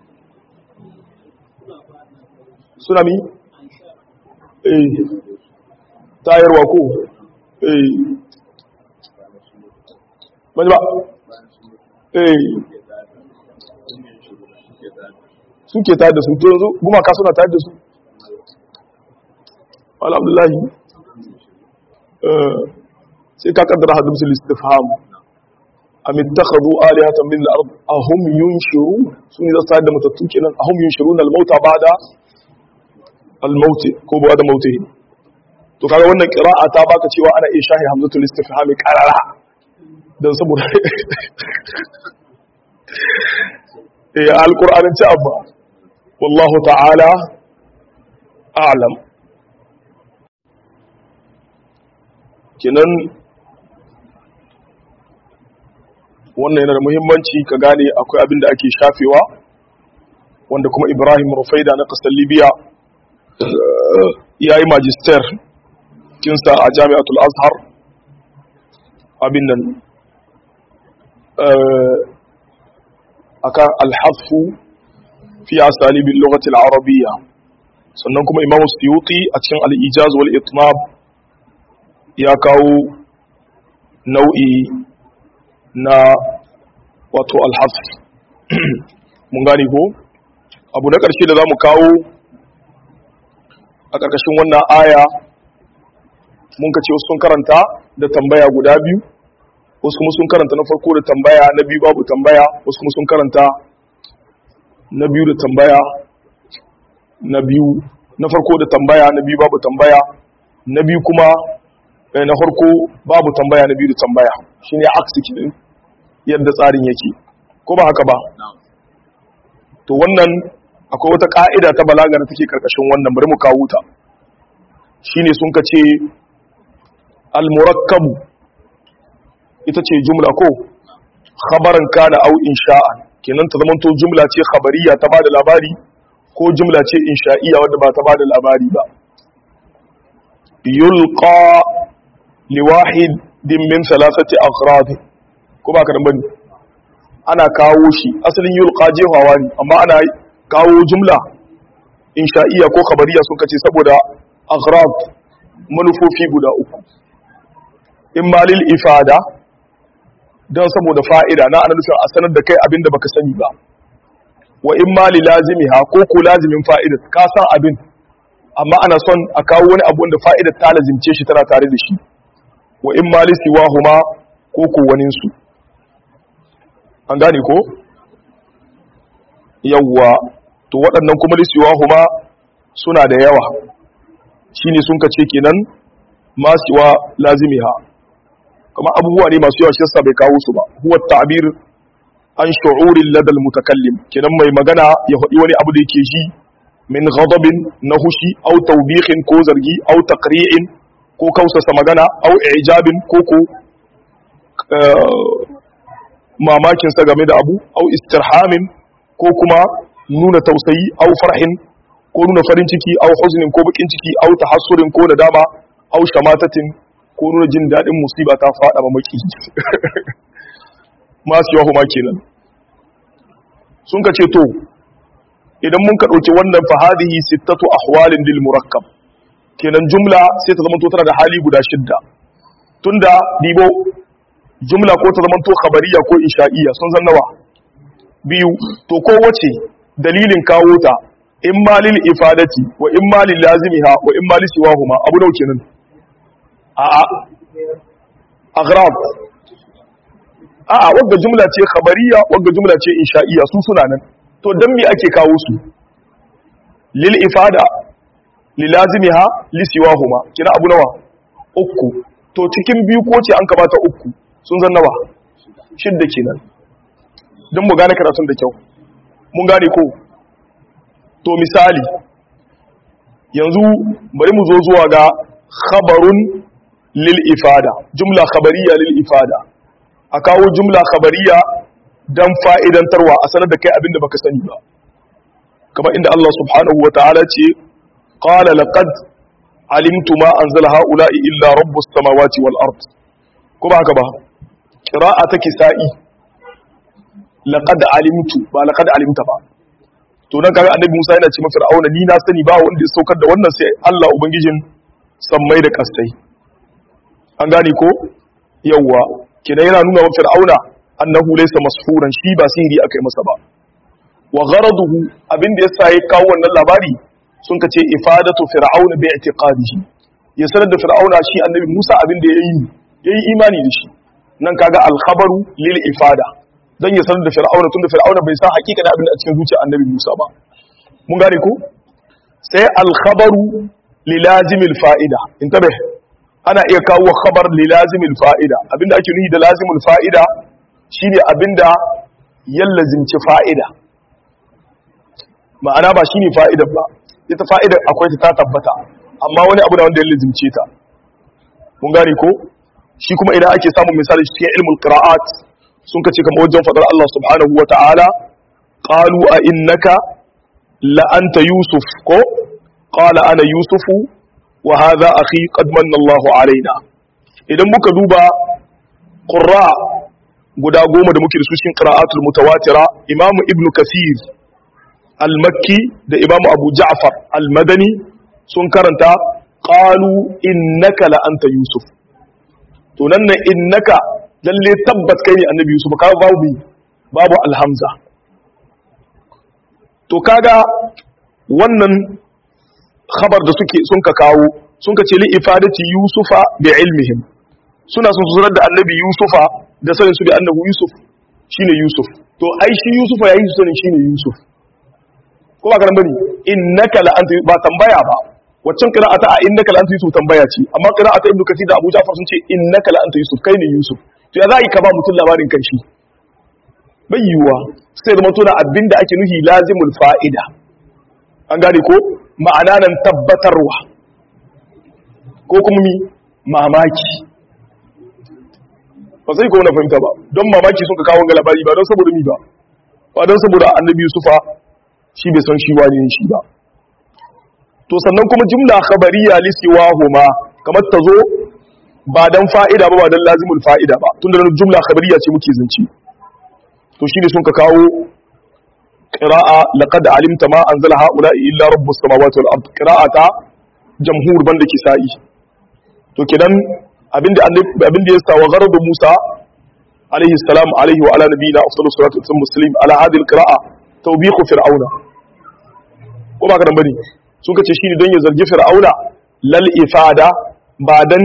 suna mi eh tayarwa ko eh ba eh suke tayar da su to yanzu gumaka suna tayar da su alhamdulahi sai ka kaddara hadin su listifham am ittakhadhu alihatan min al-ard ahum yunshiru sun yi tayar da matattu kenan ahum yunshiruna al-mauta ba'da al-maut ko ba'da mautihi to kaga wannan qira'a ta baka cewa ana iya shahi hamzatul istifham qarara dan saboda eh alqur'anin ci abba wallahu ta'ala a'lam kenan wannan yana da muhimmanci ka gane akwai abin da ake shafewa wanda kuma ibrahim rufaida na kasar libya ya yi magister kinsa a jami'atul azhar abin nan akan alhafu fi asalibin lokacin arabiya sannan kuma imamu suyuti a cikin al'ijaz wal itmab ya kawo nau'i na wato alhaf mun gani ko abu na ƙarshe da za mu kawo a ƙarƙashin wannan aya mun ka ce wasu sun karanta da tambaya guda biyu wasu kuma sun karanta na farko da tambaya na biyu babu tambaya wasu kuma sun karanta na biyu da tambaya na biyu na farko da tambaya na biyu babu tambaya na biyu kuma na farko babu tambaya na biyu da tambaya shine aksi kidin yadda tsarin yake ko ba haka ba to wannan akwai wata ka'ida ta balaga da take karkashin wannan bari mu kawo ta shine sun ka ce al-murakkabu ita ce jumla ko khabaran kana au insha'an kenan ta zamanto jumla ce khabariya ta bada labari ko jumla ce insha'iyya wadda ba ta bada labari ba yulqa liwahidin min thalathati aghrad ko ba ka dan bane ana kawo shi asalin yulqa jehawa ne amma ana kawo jumla insha'iyya ko khabariya sun kace saboda aghrad manufofi guda uku imma lil ifada don saboda fa'ida na ana nufin a sanar da kai abin da baka sani ba wa in ma li lazimi ha ko ko lazimin fa'ida ka san abin amma ana son a kawo wani abu da fa'ida ta lazimce shi tana tare da shi wa in ma li siwa huma ko ko wani su an gane ko yawwa to waɗannan kuma li siwa huma suna da yawa shine sun kace kenan ma siwa lazimi ha kuma abubuwa ne masu yawa shi yasa bai kawo su ba huwa ta'bir an shu'urin ladal mutakallim kenan mai magana ya faɗi wani abu da yake ji min ghadabin na hushi au tawbihin ko zargi au taqri'in ko kausasa magana au ijabin ko ko mamakin sa game da abu au istirhamin ko kuma nuna tausayi au farhin ko nuna farin ciki au huznin ko bakin ciki au tahassurin ko nadama au shamatatin ko nuna jin daɗin musiba ta faɗa ma maki masu yawa kuma kenan sun ka ce to idan mun ka ɗauki wannan fahadihi sittatu ahwalin lil murakkab kenan jumla sai ta zama to tana da hali guda shidda tunda dibo jumla ko ta zama to khabariya ko insha'iyya sun zan nawa biyu to kowace dalilin kawo ta in ma lil ifadati wa in ma lil lazimiha wa in ma li siwahuma abu nau kenan a a aghrab a a wagga jumla ce khabariya wagga jumla ce insha'iyya su suna nan to dan me ake kawo su lil ifada lil lazimiha li siwahuma kina abu nawa uku to cikin biyu ko ce an kabata uku sun zan nawa shidda kenan don mu gane karatun da kyau mun gane ko to misali yanzu bari mu zo zuwa ga khabarun lil ifada jumla khabariya lil ifada a kawo jumla khabariya dan fa'idantarwa a sanar da kai abinda baka sani ba kamar inda Allah subhanahu wa ta'ala ce qala laqad alimtu ma anzala haula'i illa rabbus samawati wal ard ko ba haka ba qira'a take sa'i laqad alimtu ba laqad alimta ba to nan kaga annabi Musa yana ce ma Fir'auna ni na sani ba wanda ya saukar da wannan sai Allah ubangijin sammai da kastai an gane ko yawa kina yana nuna wa Fir'auna annahu laysa masfuran shi ba sihiri akai masa ba wa gharaduhu abinda yasa ya kawo wannan labari sun kace ifadatu fir'auna bi i'tiqadihi ya sanar da fir'auna shi annabi Musa abinda yayi yayi imani da shi nan kaga al-khabaru lil ifada dan ya sanar da fir'auna tunda fir'auna bai san hakika da abin da a cikin zuciyar annabi Musa ba mun gane ko sai al-khabaru li lazimil fa'ida intabe ana iya kawo khabar li lazimil fa'ida abinda ake nufi da lazimul fa'ida shine abinda ya lazimci fa'ida ma'ana ba shine fa'idar ba ita fa'idar akwai ta tabbata amma wani abu da wanda ya lazimce ta mun gane ko shi kuma idan ake samun misali cikin ilmul qira'at sun kace kamar wajen fadar Allah subhanahu wa ta'ala qalu a innaka la anta yusuf ko qala ana yusufu wa hadha akhi qad manna Allahu alaina idan muka duba qurra guda goma da muke da su cikin qira'atul mutawatira imamu ibnu kathir al-makki da imamu abu ja'far al-madani sun karanta qalu innaka la anta yusuf to nan ne innaka lalle tabbat kai ne annabi yusuf ka babu babu alhamza to kaga wannan khabar da suke sun ka kawo sun ka ce li ifadati yusufa bi ilmihim suna sun sanar da annabi yusufa da sanin su bi annabi yusuf shine yusuf to ai shi yusufa yayi su sanin shine yusuf ko ba karan bane innaka la anta ba tambaya ba waccan qira'ata a innaka la anta yusuf tambaya ce amma qira'ata ibnu kathir da abu ja'far sun ce innaka la anta yusuf kai ne yusuf to ya za yi ka ba mutum labarin kanshi bai yiwuwa sai zama tuna abin da ake nuhi lazimul fa'ida an gane ko ma'ana nan tabbatarwa ko kuma mi mamaki ba sai ko na fahimta ba don mamaki sun ka kawo ga labari ba don saboda mi ba ba don saboda annabi yusufa shi bai san shi wani ne shi ba to sannan kuma jumla khabariya lisiwahuma kamar ta zo ba dan fa'ida ba ba dan lazimul fa'ida ba tunda nan jumla khabariya ce muke zance to shine sun ka kawo qira'a laqad alimta ma anzala haula illa rabbus samawati wal ard qira'ata jamhur banda kisa'i to kidan abinda abinda ya sa wa gharadu Musa alaihi salam alaihi wa ala nabiyina afdalu salatu wa muslim ala hadhihi al qira'a tawbihu fir'auna ko ba ka dan bane sun ka ce shine don ya zargi fir'auna lal ifada ba dan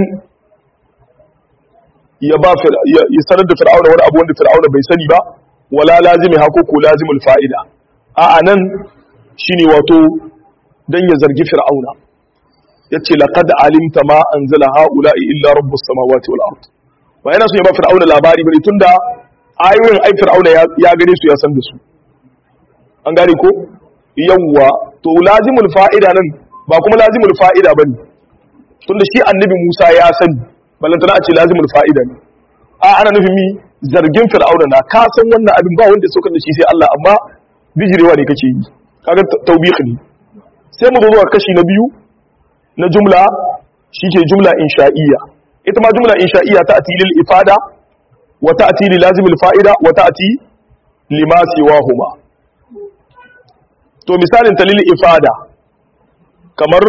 ya ba ya sanar da fir'auna wani abu wanda fir'auna bai sani ba wala lazimi hako ko lazimul fa'ida a anan shine wato dan ya zargi fir'auna yace laqad alimta ma anzala haula'i illa rabbus samawati wal ard ba yana so ya ba fir'auna labari bane tunda ayoyin ai fir'auna ya gane su ya san da su an gane ko yawwa to lazimul fa'ida nan ba kuma lazimul fa'ida bane tunda shi annabi Musa ya sani ballantana a ce lazimul fa'ida ne a ana nufin mi zargin fir'auna na ka san wannan abin ba wanda ya saukar da shi sai Allah amma bijirewa ne kake yi kaga tawbiq ne sai mu zo zuwa kashi na biyu na jumla shike jumla insha'iyya ita ma jumla insha'iyya ta ati lil ifada wa ta'ti li lazimil fa'ida wa ta'ti lima siwahuma to misalin ta lil ifada kamar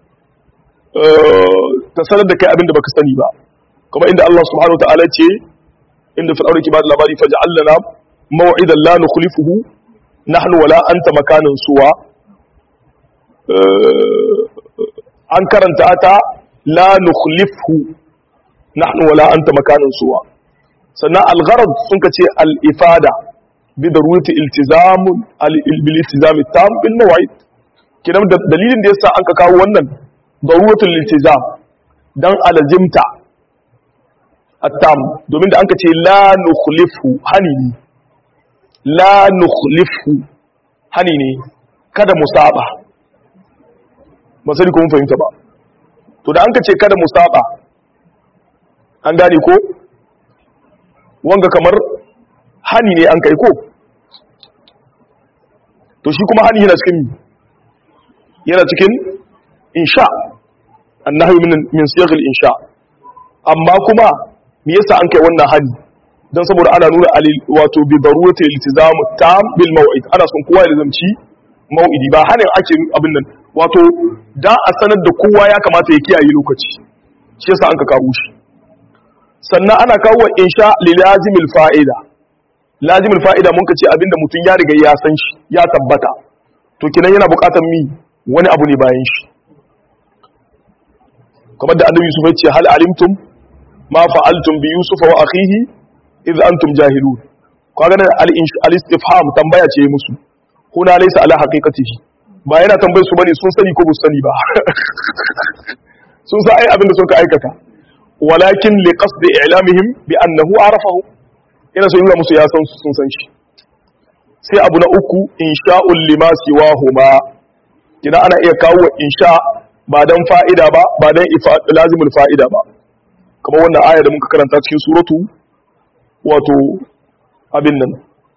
ta sanar da kai abin da baka sani ba kuma inda Allah subhanahu wataala ce inda fir'auna ke ba da labari faj'alna maw'idan la nukhlifuhu nahnu wala anta makanin suwa an karanta ta la nukhlifu nahnu wala anta makanin suwa sannan al-gharad sun kace al-ifada bi darurati iltizam bil iltizam tam bil maw'id kidan dalilin da yasa an ka kawo wannan daruratul iltizam dan alazimta at-tam domin da an ka ce la nukhlifu hani ne la nukhlifu hani ne kada mu saba ba sai ko mun fahimta ba to da an ka ce kada mu saba an gane ko wanga kamar hani ne an kai ko to shi kuma hani yana cikin yana cikin insha annahu min min siyaghil insha amma kuma me yasa an kai wannan hani dan saboda ana nuna alil wato bi darurati iltizam tam bil maw'id ana son kowa ya zamci mau'idi ba hanin ake abin nan wato da a sanar da kowa ya kamata ya kiyaye lokaci shi yasa an ka kawo shi sannan ana kawo insha li lazimil fa'ida lazimil fa'ida mun ka ce abinda mutum ya riga ya san shi ya tabbata to kinan yana buƙatar mi wani abu ne bayan shi kamar da annabi Yusuf ya ce hal alimtum ma fa'altum bi Yusuf wa akhihi idh antum jahilun kaga nan al-istifham tambaya ce musu kuna laysa ala haqiqatihi ba yana tambayar su bane sun sani ko ba sani ba sun sa ai abin da suka aikata walakin li qasdi i'lamihim bi annahu arafahu ina so yi musu ya san sun san shi sai abu na uku insha'ul lima siwahuma kina ana iya kawo insha ba dan fa'ida ba ba dan lazimul fa'ida ba kamar wannan aya da muka karanta cikin suratu wato abin nan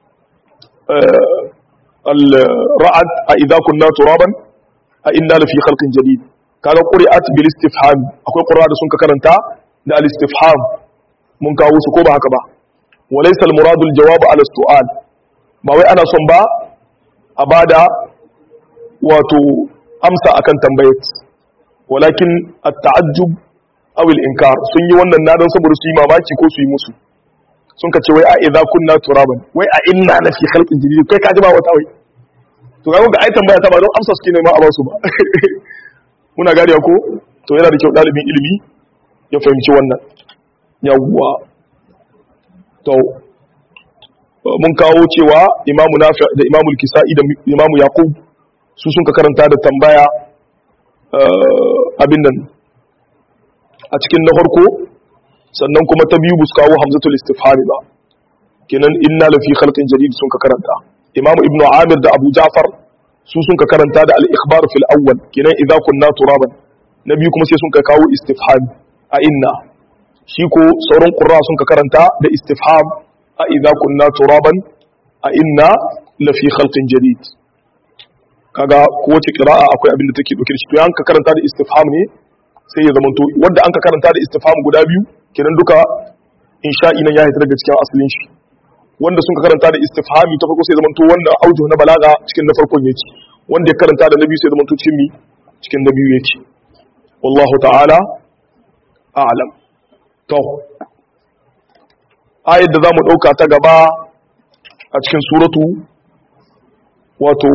al-ra'ad a idza kunna turaban a inna lafi khalqin jadid kaga quri'at bil istifham akwai qur'a da sun ka karanta da al istifham mun kawo su ko ba haka ba walaysa al murad al jawab ala su'al ba wai ana son ba a bada wato amsa akan tambayat walakin at ta'ajjub aw al inkar sun yi wannan nadan saboda su yi mamaki ko su yi musu sun ka ce wai a idza kunna turaban wai a inna la fi khalqin jadid kai ka ji ba wata wai to ga ga ai tambaya ta ba don amsa suke nema a ba su ba muna gari ko to yana da kyau dalibin ilimi ya fahimci wannan yawwa to mun kawo cewa imamu nafi da imamu al-kisa'i da imamu yaqub su sun ka karanta da tambaya abin nan a cikin na farko sannan kuma ta biyu bus kawo hamzatul istifhami ba kenan inna lafi khalqin jadid sun ka karanta imamu ibnu amir da abu ja'far su sun ka karanta da al-ikhbar fil awwal kenan idza kunna turaban na biyu kuma sai sun ka kawo istifhami a inna shi ko sauran qurra sun ka karanta da istifham a idza kunna turaban a inna lafi khalqin jadid kaga kowace qira'a akwai abin da take dauke da shi to yanka karanta da istifham ne sai ya zamanto wanda an ka karanta da istifham guda biyu kenan duka insha'i nan ya hita daga cikin asalin shi wanda sun karanta da istifhami ta farko sai zamanto wanda auju na balaga cikin na farkon yake wanda ya karanta da na biyu sai zamanto cikin mi cikin na biyu yake wallahu ta'ala a'lam to ayat da zamu dauka ta gaba a cikin suratu wato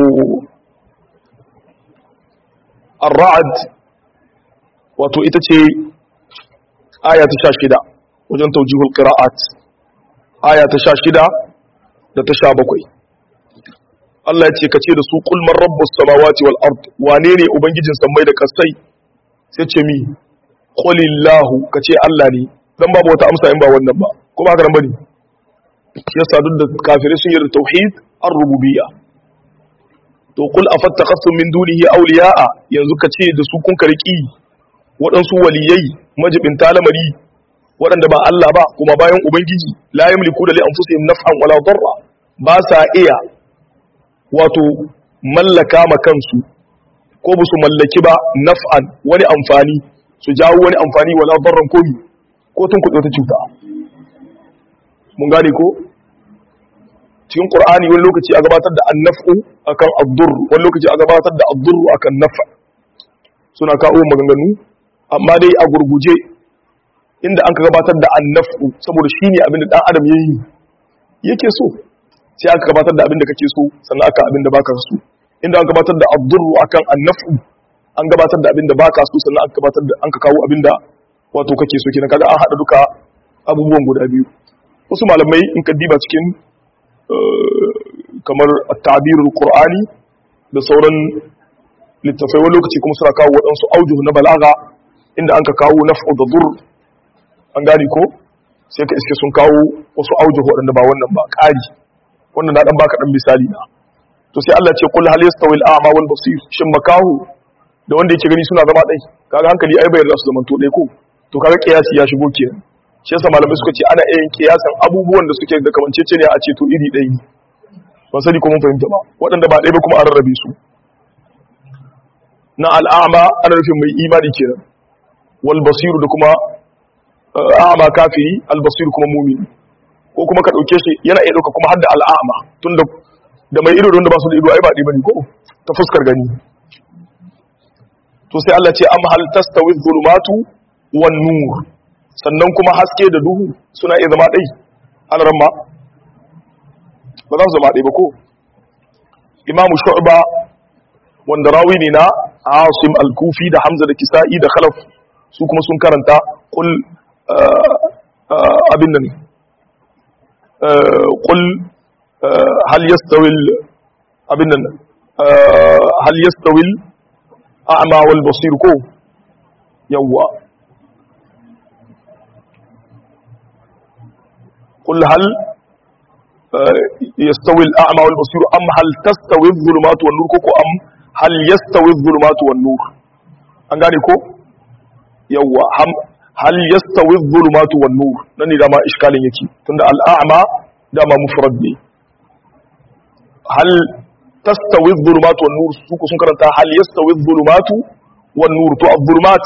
ar-ra'd wato ita ce aya ta 16 wajen taujihul qira'at aya ta 16 da ta 17 Allah ya ce ka ce da su qul man rabbus samawati wal ard wane ne ubangijin sammai da kasai sai ce mi qulillahu ka ce Allah ne dan babu wata amsa in ba wannan ba ko ba haka nan bane yasa duk da kafirai sun yarda tauhid ar-rububiyya to qul afattakhasum min dunihi awliya'a yanzu ka ce da su kun karki waɗansu waliyai majibin talamari waɗanda ba Allah ba kuma bayan ubangiji la yamliku da li anfusihim naf'an wala darra ba sa iya wato mallaka ma kansu ko ba su mallaki ba naf'an wani amfani su jawo wani amfani wala darran ko ko tun kuɗe ta cuta mun gane ko cikin qur'ani wani lokaci a gabatar da annaf'u akan ad-durr wani lokaci a gabatar da ad-durr akan naf' suna kawo maganganu amma dai a gurguje inda an ka gabatar da annaf'u saboda shine abin da dan adam yayi yake so sai aka gabatar da abin da kake so sannan aka abin da baka so inda an gabatar da ad-durru akan an-naf'u an gabatar da abin da baka so sannan aka gabatar da an ka kawo abin da wato kake so kenan kaga an hada duka abubuwan guda biyu wasu malamai in ka diba cikin kamar at-ta'birul qur'ani da sauran littafai wani lokaci kuma suna kawo waɗansu aujuh na balaga inda an ka kawo naf'u da dur an gane ko sai ka iske sun kawo wasu aujuh waɗanda ba wannan ba ƙari wannan na dan baka dan misali na to sai Allah ce kul hal yastawi al-a'ma wal basir shin makahu da wanda yake gani suna zama dai kaga hankali ai bayar da su zaman to dai ko to kaga kiyasi ya shigo kenan shi yasa malamai suka ce ana yin kiyasan abubuwan da suke da kamancece ne a ce to iri ɗaya ne ban sani ko mun fahimta ba waɗanda ba ɗaya ba kuma an rarrabe su na al'ama ana nufin mai imani kenan wal basiru da kuma a'ama kafiri al basiru kuma mumini ko kuma ka ɗauke shi yana iya ɗauka kuma har da al'ama tun da da mai ido da wanda ba su da ido ai ba ɗaya bane ko ta fuskar gani to sai Allah ce am hal tastawi dhulumatu wan nur sannan kuma haske da duhu suna iya zama ɗai alaramma ba za su zama ɗai ba ko imamu shu'ba wanda rawi ne na asim al-kufi da hamza da kisa'i da khalaf su kuma sun karanta kul abin nan kul hal yastawil abin nan hal yastawil a'ma wal basir ko yawwa قل هل يستوي الأعمى والبصير أم هل تستوي الظلمات والنور كوكو أم هل يستوي الظلمات والنور أنغاني كو يوا هم هل يستوي الظلمات والنور نني دama إشكال يكي تند الأعمى دama مفرد ne هل تستوي الظلمات والنور سوكو sun karanta هل يستوي الظلمات والنور تو الظلمات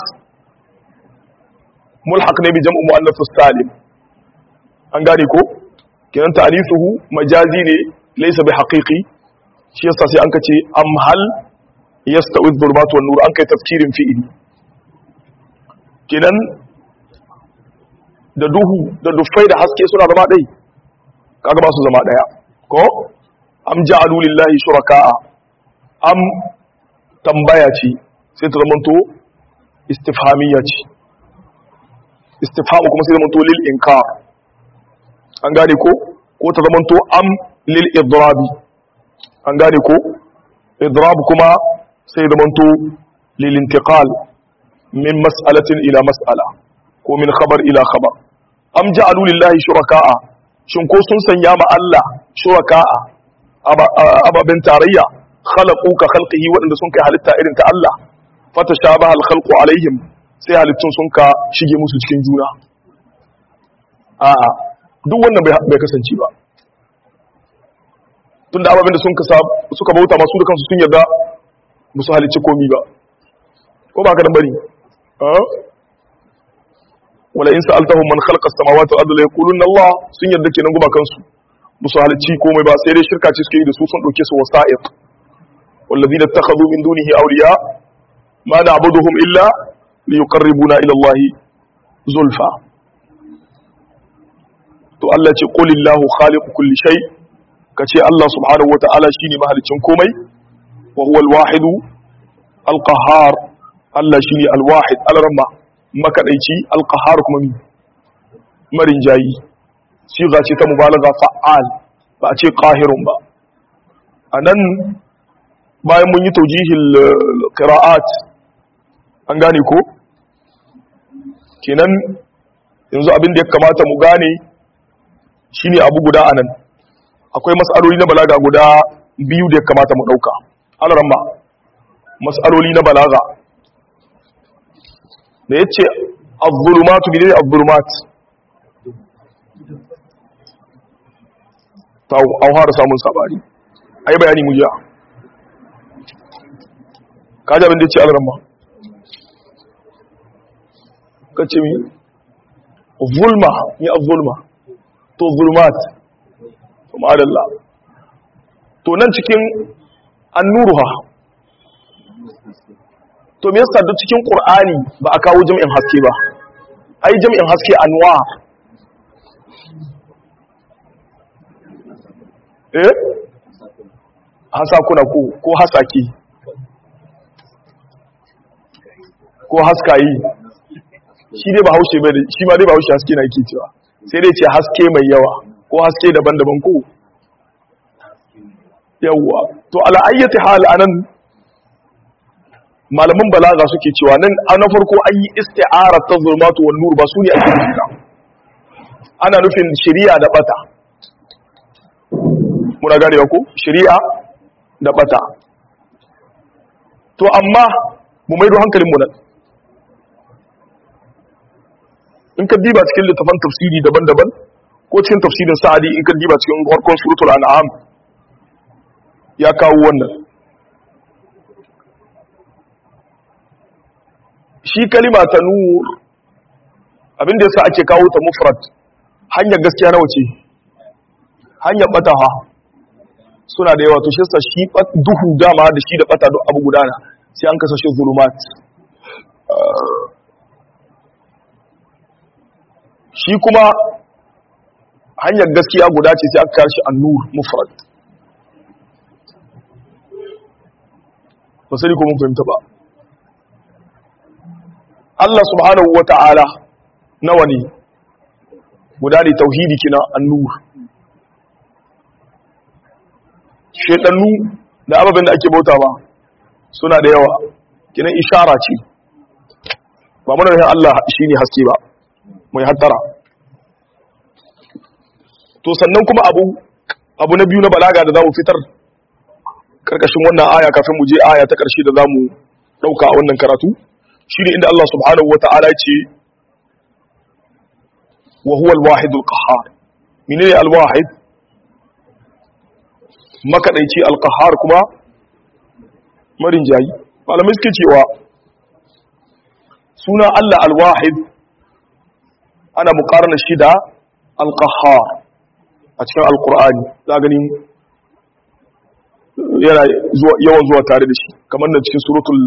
ملحق ne bi jam'u muannath salim an gane ko kenan ta'alisuhu majazi ne laysa bi haqiqi shi yasa sai an kace am hal yastawi dhulumatu wan nur an kai tafkirin fi'ili kenan da duhu da dufai da haske suna zama dai kaga ba su zama daya ko am ja'alu lillahi shuraka'a am tambaya ce sai ta zamanto istifhamiyya ce istifhamu kuma sai zamanto lil inkar an gane ko ko ta zamanto am lil idrabi an gane ko idrab kuma sai zamanto lil intiqal min mas'alatin ila mas'ala ko min khabar ila khabar am ja'alu lillahi shuraka'a shin ko sun sanya ma Allah shuraka'a ababen tarayya khalaqu ka khalqihi wadanda sun kai halitta irin ta Allah fatashabaha al khalqu alaihim sai halittun sun ka shige musu cikin juna a'a duk wannan bai kasance ba tun da ababen da suka bauta masu da kansu sun yarda musu halicci komi ba ko ba ka dan bari wala in sa'altahum man khalaqa as-samawati wal ardi la yaquluna Allah sun yarda kenan guma kansu musu halicci komai ba sai dai shirka ce suke yi da su sun dauke su wasa'iq والذين اتخذوا من دونه أولياء ما نعبدهم إلا ليقربونا إلى الله زلفى to Allah ce qulillahu khaliqu kulli shay kace Allah subhanahu wataala shine mahalicin komai wa huwa al-wahid al-qahhar Allah shine al-wahid al-ramma makadaici al-qahhar kuma mi marin jayi siga ce ta mubalaga fa'al ba a ce qahirun ba anan bayan mun yi tawjihil qira'at an gane ko kenan yanzu abin da ya kamata mu gane shine abu guda anan akwai mas'aloli na balaga guda biyu da ya kamata mu dauka alaramma mas'aloli na balaga da yace az-zulumatu bi az-zulumat ta an fara samun sabari ai bayani mu jiya kaji abin da yace alaramma kace mi zulma ni az-zulma to zulmat to ma'adalla to nan cikin annuruha to me yasa duk cikin qur'ani ba a kawo jami'in haske ba ai jami'in haske anwa eh hasakuna ko ko hasaki ko haskayi shi dai ba haushe bai shi ma dai ba haushe haske na yake cewa sai dai ce haske mai yawa ko haske daban-daban ko yawa to ala ayyati hal anan malaman balaga suke cewa nan na farko an yi isti'ara ta zulmatu wan nur ba su ne ake nufi ana nufin shari'a da bata muna gane ko shari'a da bata to amma mu maido hankalin mu nan in ka diba cikin littafan tafsiri daban-daban ko cikin tafsirin sa'adi in ka diba cikin farkon suratul an'am ya kawo wannan shi kalima ta nur abinda yasa ake kawo ta mufrad hanyar gaskiya nawa ce hanyar bataha suna da yawa to shi yasa shi duhu dama da shi da bata duk abu gudana sai an kasa shi zulumat shi kuma hanyar gaskiya guda ce sai aka kashi an-nur mufrad ba sai ko mun fahimta ba Allah subhanahu wa ta'ala nawa ne guda ne tauhidi kina annur shedannu da ababen da ake bauta ba suna da yawa kinan ishara ce ba muna da Allah shine haske ba mai hattara to sannan kuma abu abu na biyu na balaga da zamu fitar karkashin wannan aya kafin mu je aya ta karshe da zamu dauka a wannan karatu shi ne inda Allah subhanahu wa ta'ala ce wa huwa al-wahidul qahhar menene al-wahid makadaici al-qahhar kuma marin jayi malamai suke cewa suna Allah al-wahid ana muqarana shi da al-qahhar a cikin al-qur'ani za ganin yana yawan zuwa tare da shi kamar na cikin suratul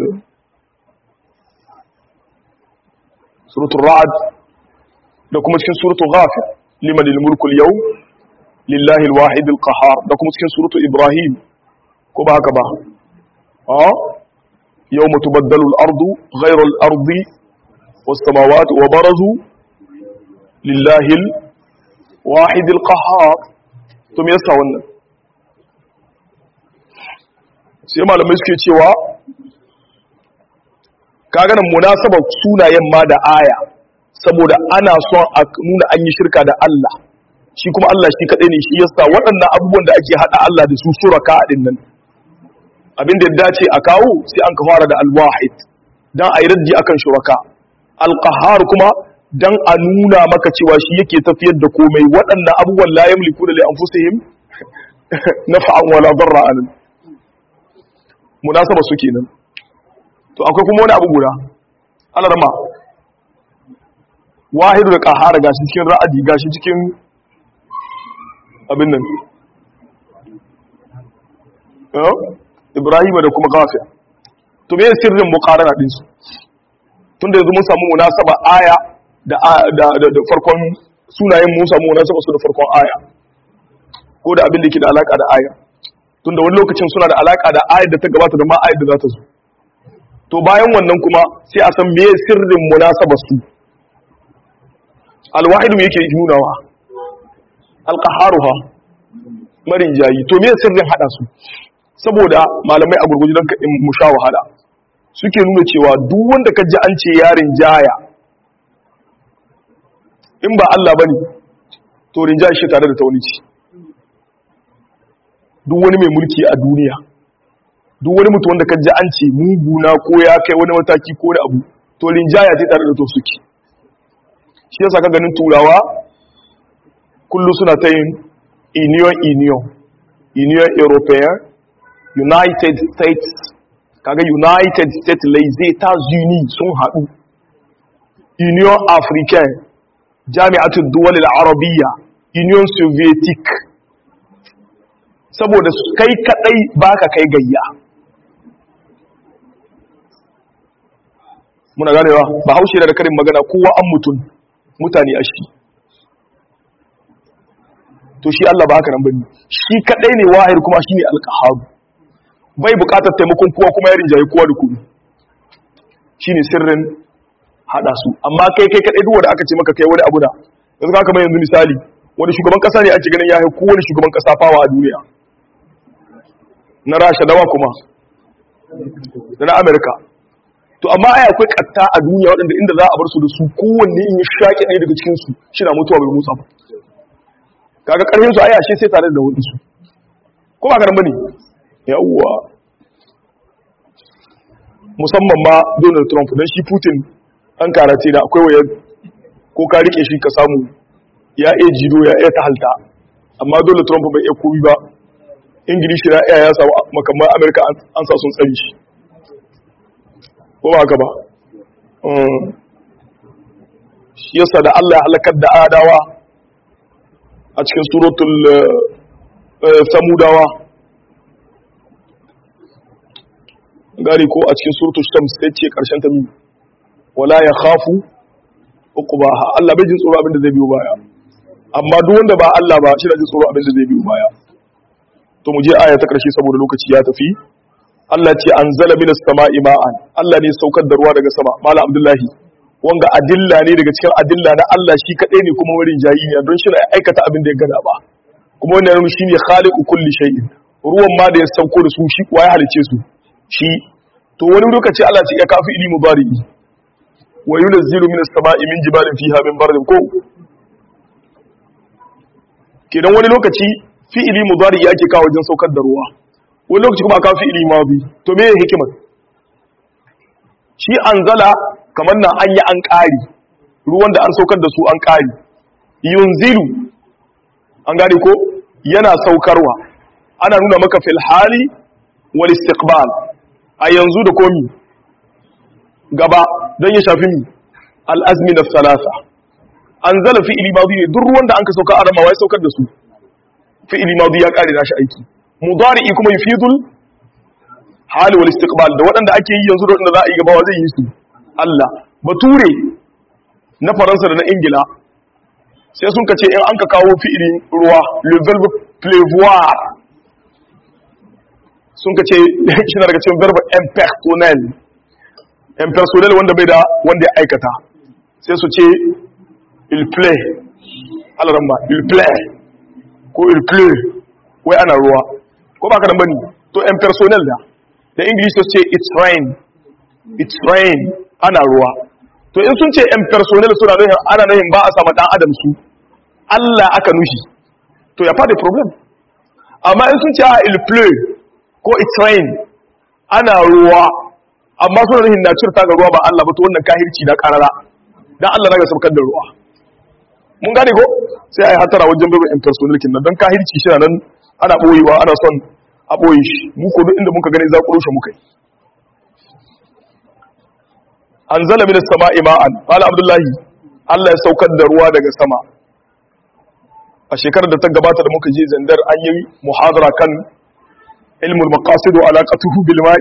suratul ra'ad da kuma cikin suratul ghafir liman al-mulku al-yawm lillahi al-wahid al-qahhar da kuma cikin suratul ibrahim ko ba haka ba ah yawma tubaddalu al-ardu ghayra al-ardi was-samawati wa barazu lillahi al-wahid al-qahhar to me yasa wannan sai malamai suke cewa kaga nan munasabar sunayen ma da aya saboda ana son a nuna an yi shirka da Allah shi kuma Allah shi kadai ne shi yasa waɗannan abubuwan da ake hada Allah da su suraka din nan abinda ya dace a kawo sai an ka fara da al-wahid dan ayi raddi akan shuraka al-qahhar kuma dan a nuna maka cewa shi yake tafiyar da komai waɗannan abubuwan la yamliku li anfusihim naf'an wala darra an munasaba su kenan to akwai kuma wani abu guda alarma wahidu da kahara gashi cikin ra'adi gashi cikin abin nan ibrahim da kuma gafiya to me sirrin muqarana din su tunda yanzu mun samu munasaba aya da da farkon sunayen mun samu munasaba su da farkon aya ko da abin da ke da alaka da aya tunda wani lokacin suna da alaka da ayar da ta gabata da ma ayar da za ta zo to bayan wannan kuma sai a san meye sirrin munasabar su alwahidu me yake nunawa alqaharuha marin jayi to meye sirrin hada su saboda malamai a gurguji don in mu sha wahala suke nuna cewa duk wanda ka ji an ce yarin jaya in ba Allah bane to rinjaye shi tare da taunici duk wani mai mulki a duniya duk wani mutum wanda kan ji an ce muguna ko ya kai wani mataki ko wani abu to linjaya ce tare da to suke shi yasa ka ganin turawa kullu suna ta yin union union union european united states kaga united states les etats unis sun haɗu union africain jami'atul duwal al-arabiyya union soviétic saboda kai kadai baka kai gayya muna ganewa ba haushe da karin magana kowa an mutum mutane a shi to shi Allah ba haka nan bane shi kadai ne wahid kuma shine al-qahhar bai bukatar taimakon kowa kuma ya rinjaye kowa da kowa shine sirrin hada su amma kai kai kadai duk wanda aka ce maka kai wani abu da yanzu ka kamar yanzu misali wani shugaban kasa ne ake ganin ya haiku wani shugaban kasa fawa a duniya na rasha dawa kuma da na amerika to amma ai akwai katta a duniya waɗanda inda za a bar su da su kowanne in ya shaƙe ɗaya daga cikin su shi na mutuwa bai motsa ba kaga ƙarfin su ai ashe sai tare da wani su ko ba ka bane yawwa musamman ma Donald Trump dan shi Putin an karace da akwai wayar ko ka rike shi ka samu ya iya jido ya iya tahalta amma Donald Trump bai iya komi ba Ingilishi na iya ya samu makamman Amerika an sa sun tsari shi ko ba haka ba shi yasa da Allah ya halakar da adawa a cikin suratul samudawa gari ko a cikin suratul shams sai ce karshen ta mi wala ya khafu uqbaha Allah bai jin tsoro abin da zai biyo baya amma duk wanda ba Allah ba shi da jin tsoro abin da zai biyo baya to mu je aya ta karshe saboda lokaci ya tafi Allah ce anzala minas sama'i ma'an Allah ne saukar da ruwa daga sama mala abdullahi wanga adilla ne daga cikin adilla na Allah shi kadai ne kuma wurin jayi ne don shi na aikata abin da ya gada ba kuma wannan yana shine khaliqu kulli shay'in ruwan ma da ya sauko da su shi kuwa ya halice su shi to wani lokaci Allah ce ya kafi ili mubari'i wa yunzilu minas sama'i min jibalin fiha min bardin ko kenan wani lokaci fi'ili mudari yake kawo wajen saukar da ruwa wani lokaci kuma aka fi'ili madi to me hikimar shi anzala kamar nan an yi an ƙari ruwan da an saukar da su an ƙari yunzilu an gane ko yana saukarwa ana nuna maka fil hali wal istiqbal a yanzu da komi gaba don ya shafi mi al azmi na salasa anzala fi'ili madi ne duk ruwan da an ka sauka a rama wai saukar da su fi'ili madi ya ƙare nashi aiki mudari'i kuma yufidul hali wal istiqbal da waɗanda ake yi yanzu da waɗanda za a yi gaba zai yi su Allah bature na faransa da na ingila sai sun kace in an ka kawo fi'ilin ruwa le verbe pleuvoir sun kace shi na daga cikin verbe impersonnel impersonnel wanda bai da wanda ya aikata sai su ce il play alaramba il play ko il play wai ana ruwa ko ba ka nan bane to impersonnel da da english su ce it's rain it's rain ana ruwa to in sun ce impersonnel suna nuhin ana nuhin ba a sama dan adam su Allah aka nushi to ya fada problem amma in sun ce a il play ko it's rain ana ruwa amma suna nuhin na cirta ga ruwa ba Allah ba to wannan kahirci na karara dan Allah naga saukar da ruwa mun gane ko sai ai hatara wajen babu impersonnel kin nan dan kahirci shi nan ana boyewa ana son a boye shi mu ko duk inda muka gani za ku rushe muka yi anzala minas sama'i ma'an qala abdullahi Allah ya saukar da ruwa daga sama a shekarar da ta gabata da muka je zandar an yi muhadara kan ilmul maqasid wa alaqatuhu bil ma'i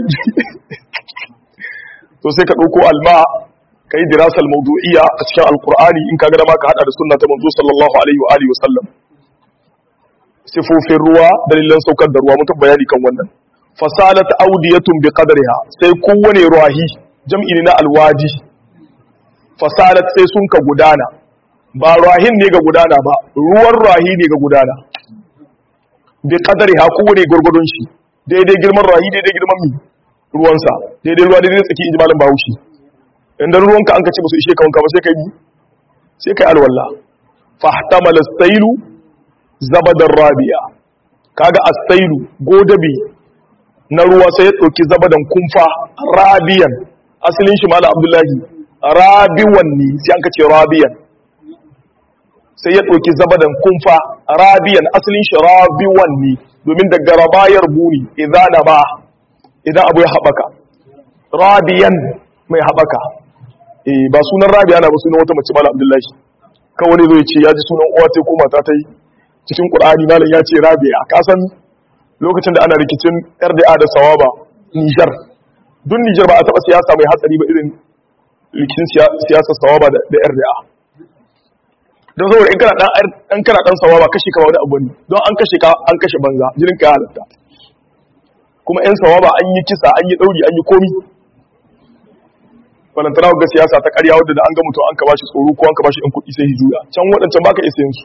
to sai ka dauko alma kai dirasa al-mawdu'iyya a cikin alqur'ani in kaga da ma ka hada da sunna ta manzo sallallahu alaihi wa alihi wa sallam sifofin ruwa dalilan saukar da ruwa mutum bayani kan wannan fasalat audiyatun bi qadriha sai kowane ruwahi jam'i ne na alwadi fasalat sai sun ka gudana ba ruwahin ne ga gudana ba ruwan ruwahi ne ga gudana bi qadriha kowane gurgudun shi daidai girman ruwahi daidai girman mi ruwansa daidai ruwa daidai tsaki inji malam bahaushe inda ruwanka an ka ce musu ishe ka wanka ba sai kai bi sai kai alwala fahtamala sailu zabadar rabiya kaga astailu godabi na ruwa sai ya ɗauki zabadan kumfa rabiyan asalin shi mala abdullahi rabiwan ne sai an kace rabiyan sai ya ɗauki zabadan kumfa rabiyan asalin shi rabiwan ne domin daga rabayar buri idan na ba idan abu ya haɓaka rabiyan mai haɓaka eh ba sunan rabiya na ba sunan wata mace mala abdullahi kawai zai ce ya ji sunan uwa ta ko mata ta yi cikin ƙur'ani malam ya ce rabia ka san lokacin da ana rikicin rda da sawaba nijar duk nijar ba a taɓa siyasa mai hatsari ba irin rikicin siyasar sawaba da rda don saboda in kana dan kana dan sawa ba kashe ka wani abu ne don an kashe ka an kashe banza jinin ka halatta kuma yan sawa ba an yi kisa an yi dauri an yi komi balantana ga siyasa ta ƙarya wadda da an ga mutum an ka bashi tsoro ko an ka bashi ɗan kuɗi sai hijuya can waɗancan baka isa yin su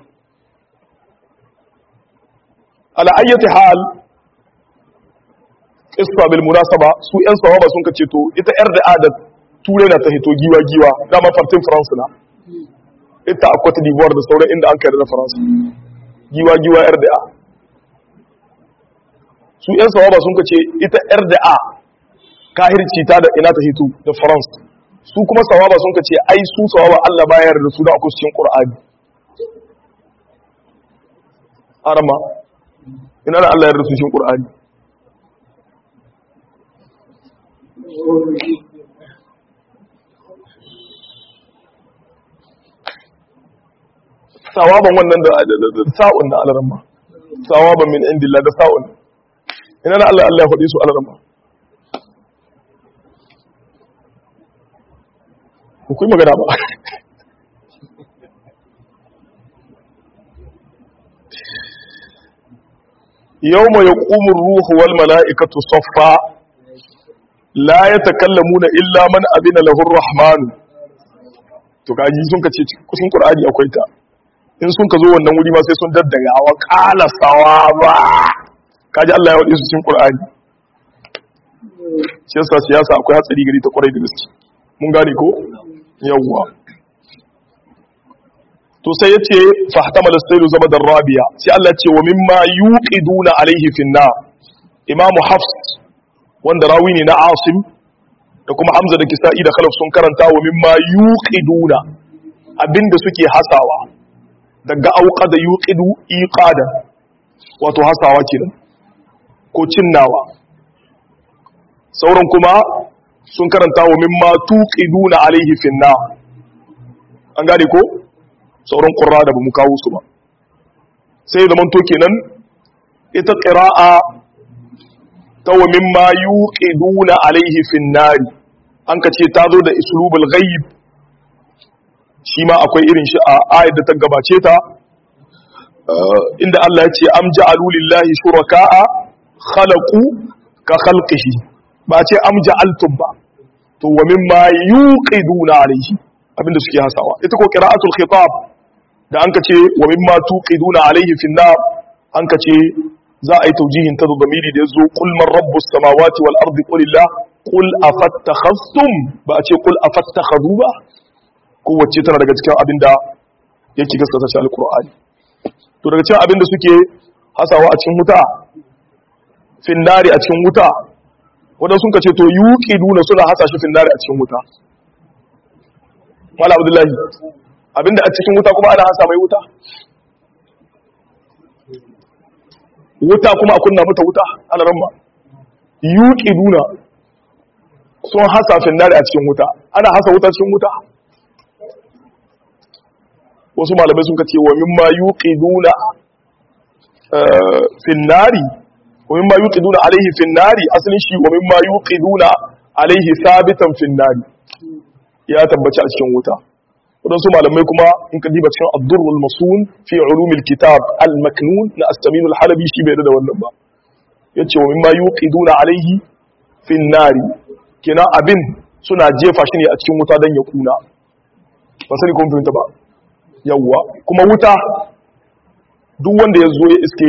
ala ayyati hal qissa bil munasaba su yan sawaba sun kace to ita yar da da turai na ta hito giwa giwa dama fartin france na ita a Cote d'Ivoire da sauran inda an kai da France giwa giwa yar da su yan sawaba sun kace ita yar da kahirci ta da ina ta hito da France su kuma sawaba sun kace ai su sawaba Allah bayar da su da akwai cikin Qur'ani arama ina da Allah ya rasu cikin Qur'ani sawaban wannan da sa'un na alarma sawaban min indillah da sa'un ina da Allah Allah ya faɗi su alarma ku yi magana ba yau mai ƙumin ruhu wal mala'ikatu soffa la ya takallamu na illa man abin lahur rahmanu to kaji sun ka ce kusan ƙur'ani akwai ta in sun ka zo wannan wuri ma sai sun daddaga wa ƙala sawa ba kaji Allah ya waɗe su cikin ƙur'ani shi yasa siyasa akwai hatsari gari ta kwarai da gaske mun gane ko yawwa to sai yace fahtamala sailu zama da rabiya sai Allah ce wa mimma yuqiduna alaihi finna imamu hafs wanda rawi ne na asim da kuma hamza da kisa'i da khalaf sun karanta wa mimma yuqiduna abinda suke hasawa daga auqa da yuqidu iqadan wato hasawa kenan ko cinnawa sauran kuma sun karanta wa mimma tuqiduna alaihi finna an gane ko sauran qurra da bamu kawo su ba sai zaman to kenan ita qira'a ta wa mimma yuqiduna alaihi finnari an ka ce ta zo da islubul ghaib shi ma akwai irin shi a ayat da ta gabace ta inda Allah ya ce am ja'alu lillahi shuraka'a khalaqu ka khalqihi ba ce am ja'altum ba to wa mimma yuqiduna alayhi abinda suke hasawa ita ko qira'atul khitab da anka ce wa mimma tuqiduna alayhi fi nar anka ce za a yi taujihin ta zamiri da yazo qul man rabbus samawati wal ardi qul illah qul afattakhastum ba a ce qul afattakhadu ba kowace tana daga cikin abinda yake gaskata shi alqur'ani to daga cikin abinda suke hasawa a cikin wuta finnari a cikin wuta wadda sun kace to yuki duna suna hasa shi finnari a cikin wuta mala abdullahi abinda a cikin wuta kuma ana hasa mai wuta wuta kuma a kunna mata wuta ana ramma yuki duna sun hasa finnari a cikin wuta ana hasa wuta cikin wuta wasu malamai sun kace wa mimma yuki duna finnari ومما يوقدون عليه في النار اصلin shi ومما يوقدون عليه ثابتا في النار ya tabbaci a cikin wuta wadansu malamai kuma in ka diba cikin ad-durrul masun fi ulumil kitab al-maknun na astamin al-halabi shi bai da wannan ba yace wa mimma yuqiduna alaihi fi an-nar kina abin suna jefa shi ne a cikin wuta dan ya kuna ba sani kun fahimta ba yawwa kuma wuta duk wanda ya zo ya iske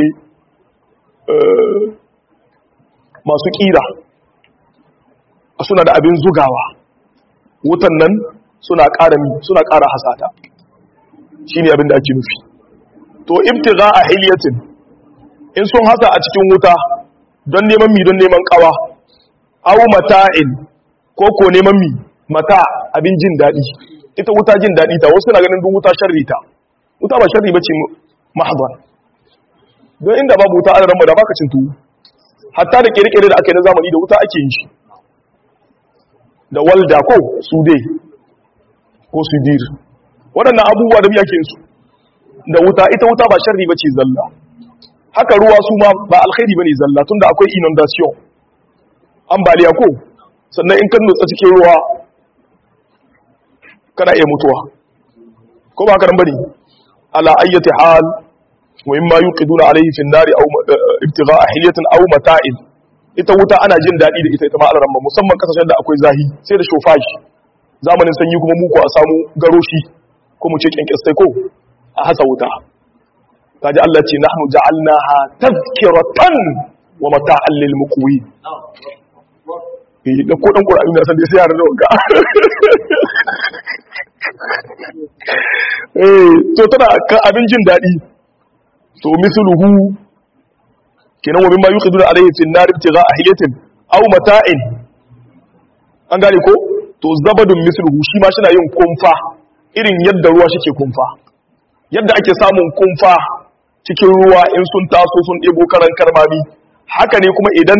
masu ƙira suna da abin zugawa wutan nan suna ƙara suna ƙara hasata shi ne abin da ake nufi to ibtiga a hilyatin in sun hasa a cikin wuta don neman mi don neman ƙawa au mata'in ko ko neman mi mata abin jin daɗi ita wuta jin daɗi ta wasu na ganin duk wuta sharri ta wuta ba sharri ba ce mahdar don inda babu wuta ana ramba da baka cin tuwo hatta da kirkire da aka yi na zamani da wuta ake yin shi da walda ko su dai ko su dir waɗannan abubuwa da biya ke su da wuta ita wuta ba sharri ba ce zalla haka ruwa su ma ba alkhairi ba ne zalla tun da akwai inundation ambaliya ko sannan in kan nutsa cikin ruwa kana iya mutuwa ko ba haka nan bane ala ayyati hal wa imma yuqiduna alayhi fi an-nari aw ibtigha'a hilyatin aw mata'in ita wuta ana jin dadi da ita ita ma alaran musamman kasashen da akwai zahi sai da shofashi zamanin sanyi kuma muku a samu garoshi ko mu ce kyankyastai ko a hasa wuta kaji Allah ce nahnu ja'alnaha tazkiratan wa mata'an lil muqwin eh da ko dan qur'ani na san dai sai yaran da wanka eh to tana kan abin jin dadi to misluhu kenan wa mimma yuqiduna alayhi fi an-nar ibtigha'a hiyatin aw mata'in an gane ko to zabadun misluhu shi ma shina yin kumfa irin yadda ruwa shike kumfa yadda ake samun kumfa cikin ruwa in sun taso sun ɗebo karan karmami haka ne kuma idan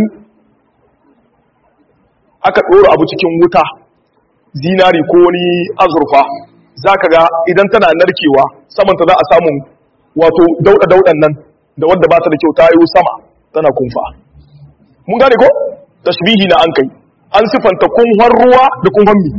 aka ɗora abu cikin wuta zinari ko wani azurfa za ka ga idan tana narkewa samanta za a samun wato dauɗa-dauɗan nan da wadda ba ta da kyau ta yi sama tana kumfa mun gane ko tashbihi na an kai an sifanta kunhon ruwa da kunhon mi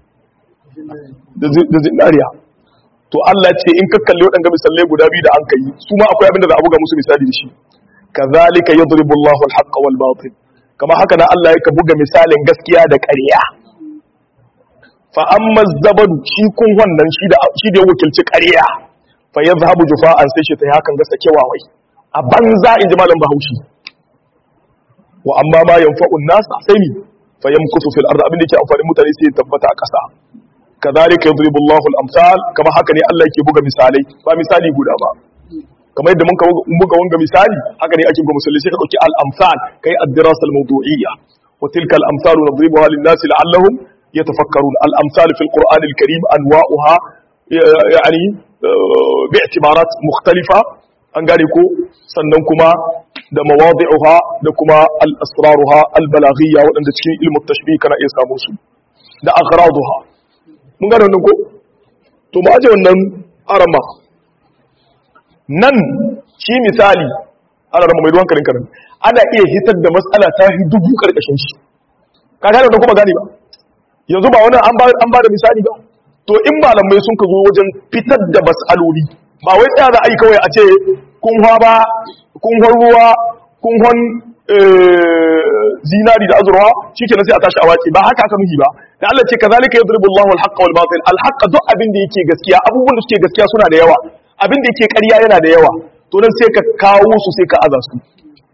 da zinariya to Allah ce in ka kalli waɗanda misalai guda biyu da an kai su ma akwai abin da za a buga musu misali da shi kazalika yadribu Allahu al-haqqa wal batil kama haka na Allah yake buga misalin gaskiya da ƙarya fa amma zabadu shi kun wannan shi da shi da wakilci ƙarya fa yadhhabu jufa'an sai shi ta hakan ga sakewawai a banza in ji malam Bahaushe wa amma ma yanfa'un nas sai ni fa yamkusu fil ard abin da yake amfani mutane sai ya tabbata a ƙasa kazalika yadribu Allahu al-amsal kama haka ne Allah yake buga misalai ba misali guda ba kamar yadda mun buga wanga misali haka ne ake buga misali sai ka dauki al-amsal kai ad-dirasa al-mawdu'iyya wa tilka al-amsalu nadribuha lin-nas la'allahum yatafakkarun al-amsal fi al-Qur'an al-Karim anwa'uha yani bi'tibarat mukhtalifa an gane ko sannan kuma da mawadi'uha da kuma al-asraruha al-balaghiyya wadanda cikin ilmu tashbih kana iya samu su da aghraduha mun gane wannan ko to mu aje wannan arama nan shi misali arama mai duwan karin karin ana iya hitar da matsala ta hi dubu karkashin shi ka gane da kuma gane ba yanzu ba wannan an ba da misali ba to in malamai sun ka zo wajen fitar da mas'aloli ba wai tsaya za a yi kawai a ce kunwa ba kunhon ruwa kunhon zinari da azurwa shikenan sai a tashi a wace ba haka aka nuhi ba da Allah ce kazalika yadribu Allahu al-haqqa wal batil al-haqq duk abin da yake gaskiya abubuwan da suke gaskiya suna da yawa abin da yake ƙarya yana da yawa to nan sai ka kawo su sai ka aza su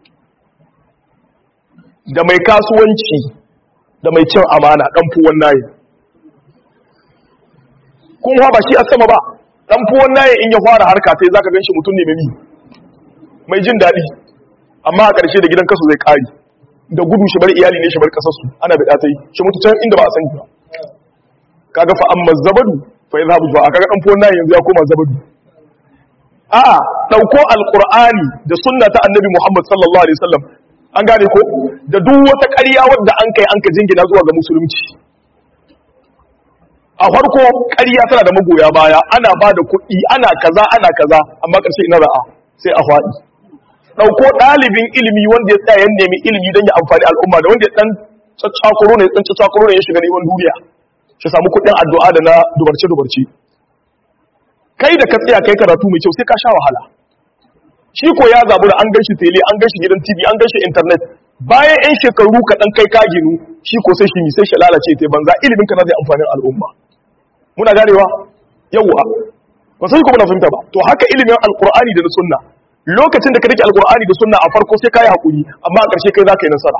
da mai kasuwanci da mai cin amana dan fuwan nayi kun ba shi a sama ba dan fuwan nayi in ya fara harka sai zaka ganshi mutum ne mai mai jin daɗi amma a ƙarshe da gidan kasu zai ƙari da gudu shi bar iyali ne shi bar ƙasarsu ana bai ɗata yi shi mutu can inda ba a sani ba kaga fa amma zabadu fa ya zabu a kaga ɗan fuwan nayi yanzu ya koma zabadu a'a ɗauko alƙur'ani da sunna ta annabi muhammad sallallahu alaihi wasallam an gane ko da duk wata ƙarya wadda an kai an ka jingina zuwa ga musulunci a farko ƙarya tana da magoya baya ana ba da kuɗi ana kaza ana kaza amma ƙarshe ina ra'a sai a faɗi ɗauko ɗalibin ilimi wanda ya tsaya ya nemi ilimi don ya amfani al'umma da wanda ya ɗan caccakuro ne ɗan caccakuro ne ya shiga neman duniya shi samu kuɗin addu'a da na dubarce dubarce kai da ka tsaya kai karatu mai kyau sai ka sha wahala shi ko ya zabu da an gan shi tele an gan shi gidan tv an gan shi internet bayan yan shekaru kaɗan kai ka ginu shi ko sai shi mi sai shi lalace ta banza ilimin ka na zai amfanin al'umma muna ganewa yawwa ba sai kuma na fahimta ba to haka ilimin alqur'ani da na sunna lokacin da ka rike alqur'ani da sunna a farko sai kai hakuri amma a ƙarshe kai za ka yi nasara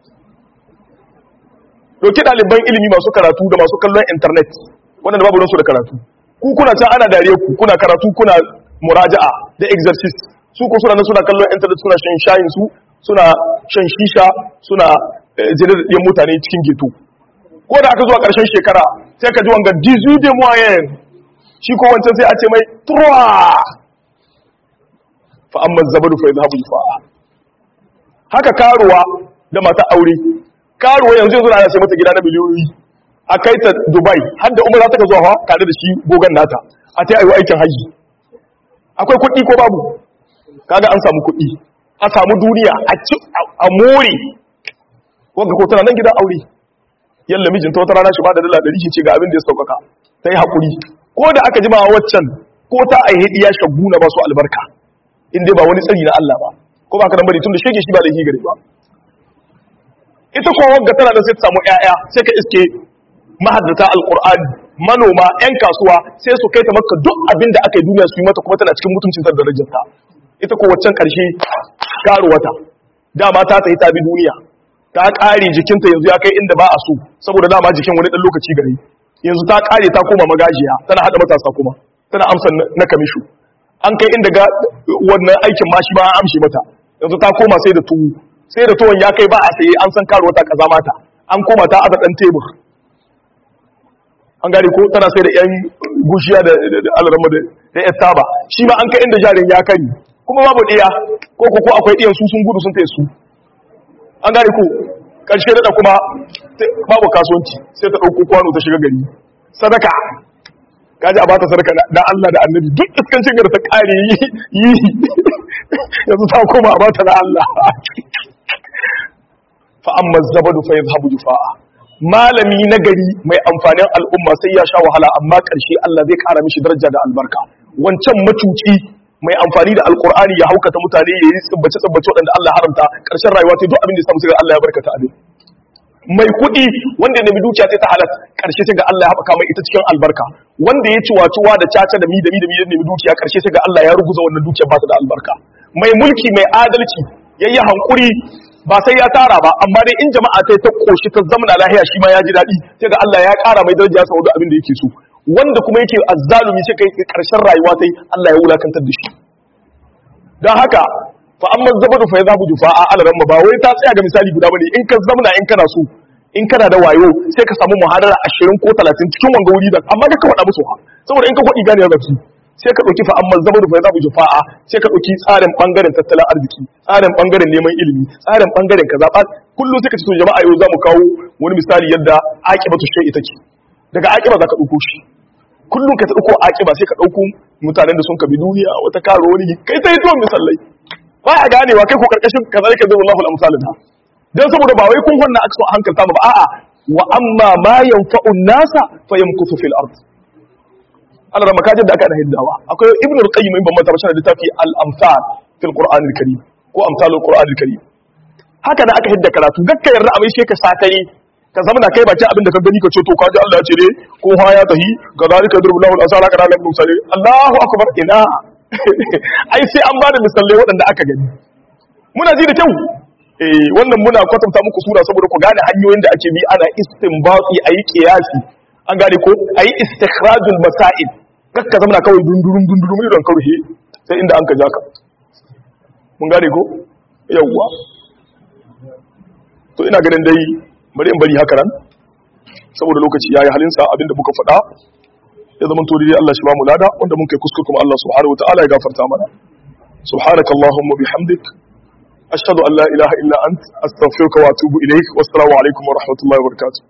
doki ɗaliban ilimi masu karatu da masu kallon internet wanda babu su da karatu ku kuna can ana dariya ku kuna karatu kuna muraja'a da exercise su ko suna nan suna kallon internet suna shan shayin su suna shan shisha suna jinin da mutane cikin geto ko da aka zuwa ƙarshen shekara sai ka ji wanga 18 de moyen shi ko wancan sai a ce mai 3 fa amma zabadu fa yadhhabu fa'a haka karuwa da mata aure karuwa yanzu yanzu ana sai mata gida na miliyoyi a kai ta Dubai har da umara ta zuwa tare da shi gogan nata a ta yi aikin haji akwai kuɗi ko babu kaga an samu kuɗi a samu duniya a ci a more wanda ko tana nan gidan aure yalla mijinta wata rana shi ba da dala ɗari shi ce ga abin da ya sauƙaƙa ta yi haƙuri ko da aka jima waccan ko ta aihe iya shaguna ba su albarka in dai ba wani tsari na Allah ba ko ba ka nan bari tun da shege shi ba da gare ba ita ko wagga tana da sai ta samu ƴaƴa sai ka iske mahaddata alqur'ani manoma ƴan kasuwa sai su kai ta maka duk abin da aka yi duniya su yi mata kuma tana cikin mutuncin ta da darajarta ita ko waccan karshe karuwata dama ta tafi ta bi duniya ta kare jikinta yanzu ya kai inda ba a so saboda dama jikin wani dan lokaci gare yanzu ta kare ta koma magajiya tana hada matasa kuma tana amsa na kamishu an kai inda ga wannan aikin ma shi ba an amshe mata yanzu ta koma sai da tuwo sai da tuwon ya kai ba a saye an san karuwa ta kaza mata an koma ta aza dan tebur an gane ko tana sai da yan gushiya da alarama da yan taba shi ma an kai inda jarin ya kari kuma babu ɗaya ko ko akwai ɗiyan su sun gudu sun taya su an gane ko ƙarshe da kuma babu kasuwanci sai ta ɗauko kwano ta shiga gari sadaka kaji a bata sadaka da Allah da annabi duk iskancin gar ta ƙare yi yi yanzu ta koma a bata da Allah fa amma zabadu fa yadhhabu jufa'a malami na gari mai amfanin al'umma sai ya sha wahala amma ƙarshe Allah zai ƙara mishi daraja da albarka wancan macuci mai amfani da alkur'ani ya haukata mutane ya yi tsibbace tsibbace waɗanda Allah haramta ƙarshen rayuwa ta duk abin da ya samu sai ga Allah ya barkata abin mai kuɗi wanda ya nemi dukiya sai ta halat ƙarshe sai ga Allah ya haɓaka mai ita cikin albarka wanda ya ci wacewa da caca da mi da mi da mi ya nemi dukiya ƙarshe sai ga Allah ya ruguza wannan dukiyar ba ta da albarka mai mulki mai adalci yayi hankuri ba sai ya tara ba amma dai in jama'a ta ta koshi ta zamana lahiya shi ma ya ji daɗi sai ga Allah ya ƙara mai daraja saboda abin da yake so wanda kuma yake azzalumi sai kai karshen rayuwa sai Allah ya wulakantar da shi don haka fa amma zabadu fa yazabu jufa a alaran ba wai ta tsaya ga misali guda bane in ka zamna in kana so in kana da wayo sai ka samu muhadara 20 ko 30 cikin wanga wuri da amma ka faɗa musu ha saboda in ka faɗi gane ga su sai ka dauki fa amma zabadu fa yazabu jufa a sai ka dauki tsarin bangaren tattalin arziki tsarin bangaren neman ilimi tsarin bangaren kaza kullum sai ka ce to jama'a yau zamu kawo wani misali yadda aqibatu shay'i take daga aqiba zaka dauko shi kullum ka dauko aqiba sai ka dauko mutanen da sun kabi duniya wata karo wani kai sai to misallai ba a ganewa kai ko karkashin kazalika zallahu al-amsalina dan saboda ba wai kun wannan aka so hankalta ba a'a wa amma ma yanfa'u nasa fayamkutu fil ard Allah da makajin da aka da hiddawa akwai ibnu al-qayyim in ban mata bashin littafi al-amsal fil qur'an al-karim ko amsalul qur'an al-karim haka da aka hidda karatu gakka yarda abin shi ka sakare ka zama na kai bakin abin da ka gani ka ce to kaji Allah ya ce ne ko ha ya tahi ga zalika yadrubu lahu al-asala kana lahu misali Allahu akbar ina ai sai an bada misalai waɗanda aka gani muna ji da kyau eh wannan muna kwatanta muku sura saboda ku gane hanyoyin da ake bi ana istinbati ayi qiyasi an gane ko ayi istikhrajul masail kakka zama kawai dundurum dundurum idan kauhe sai inda an ka jaka mun gane ko yawwa to ina ganin dai bari in bari haka nan saboda lokaci yayi halinsa abinda muka faɗa ya zama to dai Allah shi ba mu lada wanda mun kai kuskure kuma Allah subhanahu wataala ya gafarta mana subhanakallahumma bihamdik ashhadu an la ilaha illa ant astaghfiruka wa atubu ilaik wassalamu alaikum wa rahmatullahi wa barakatuh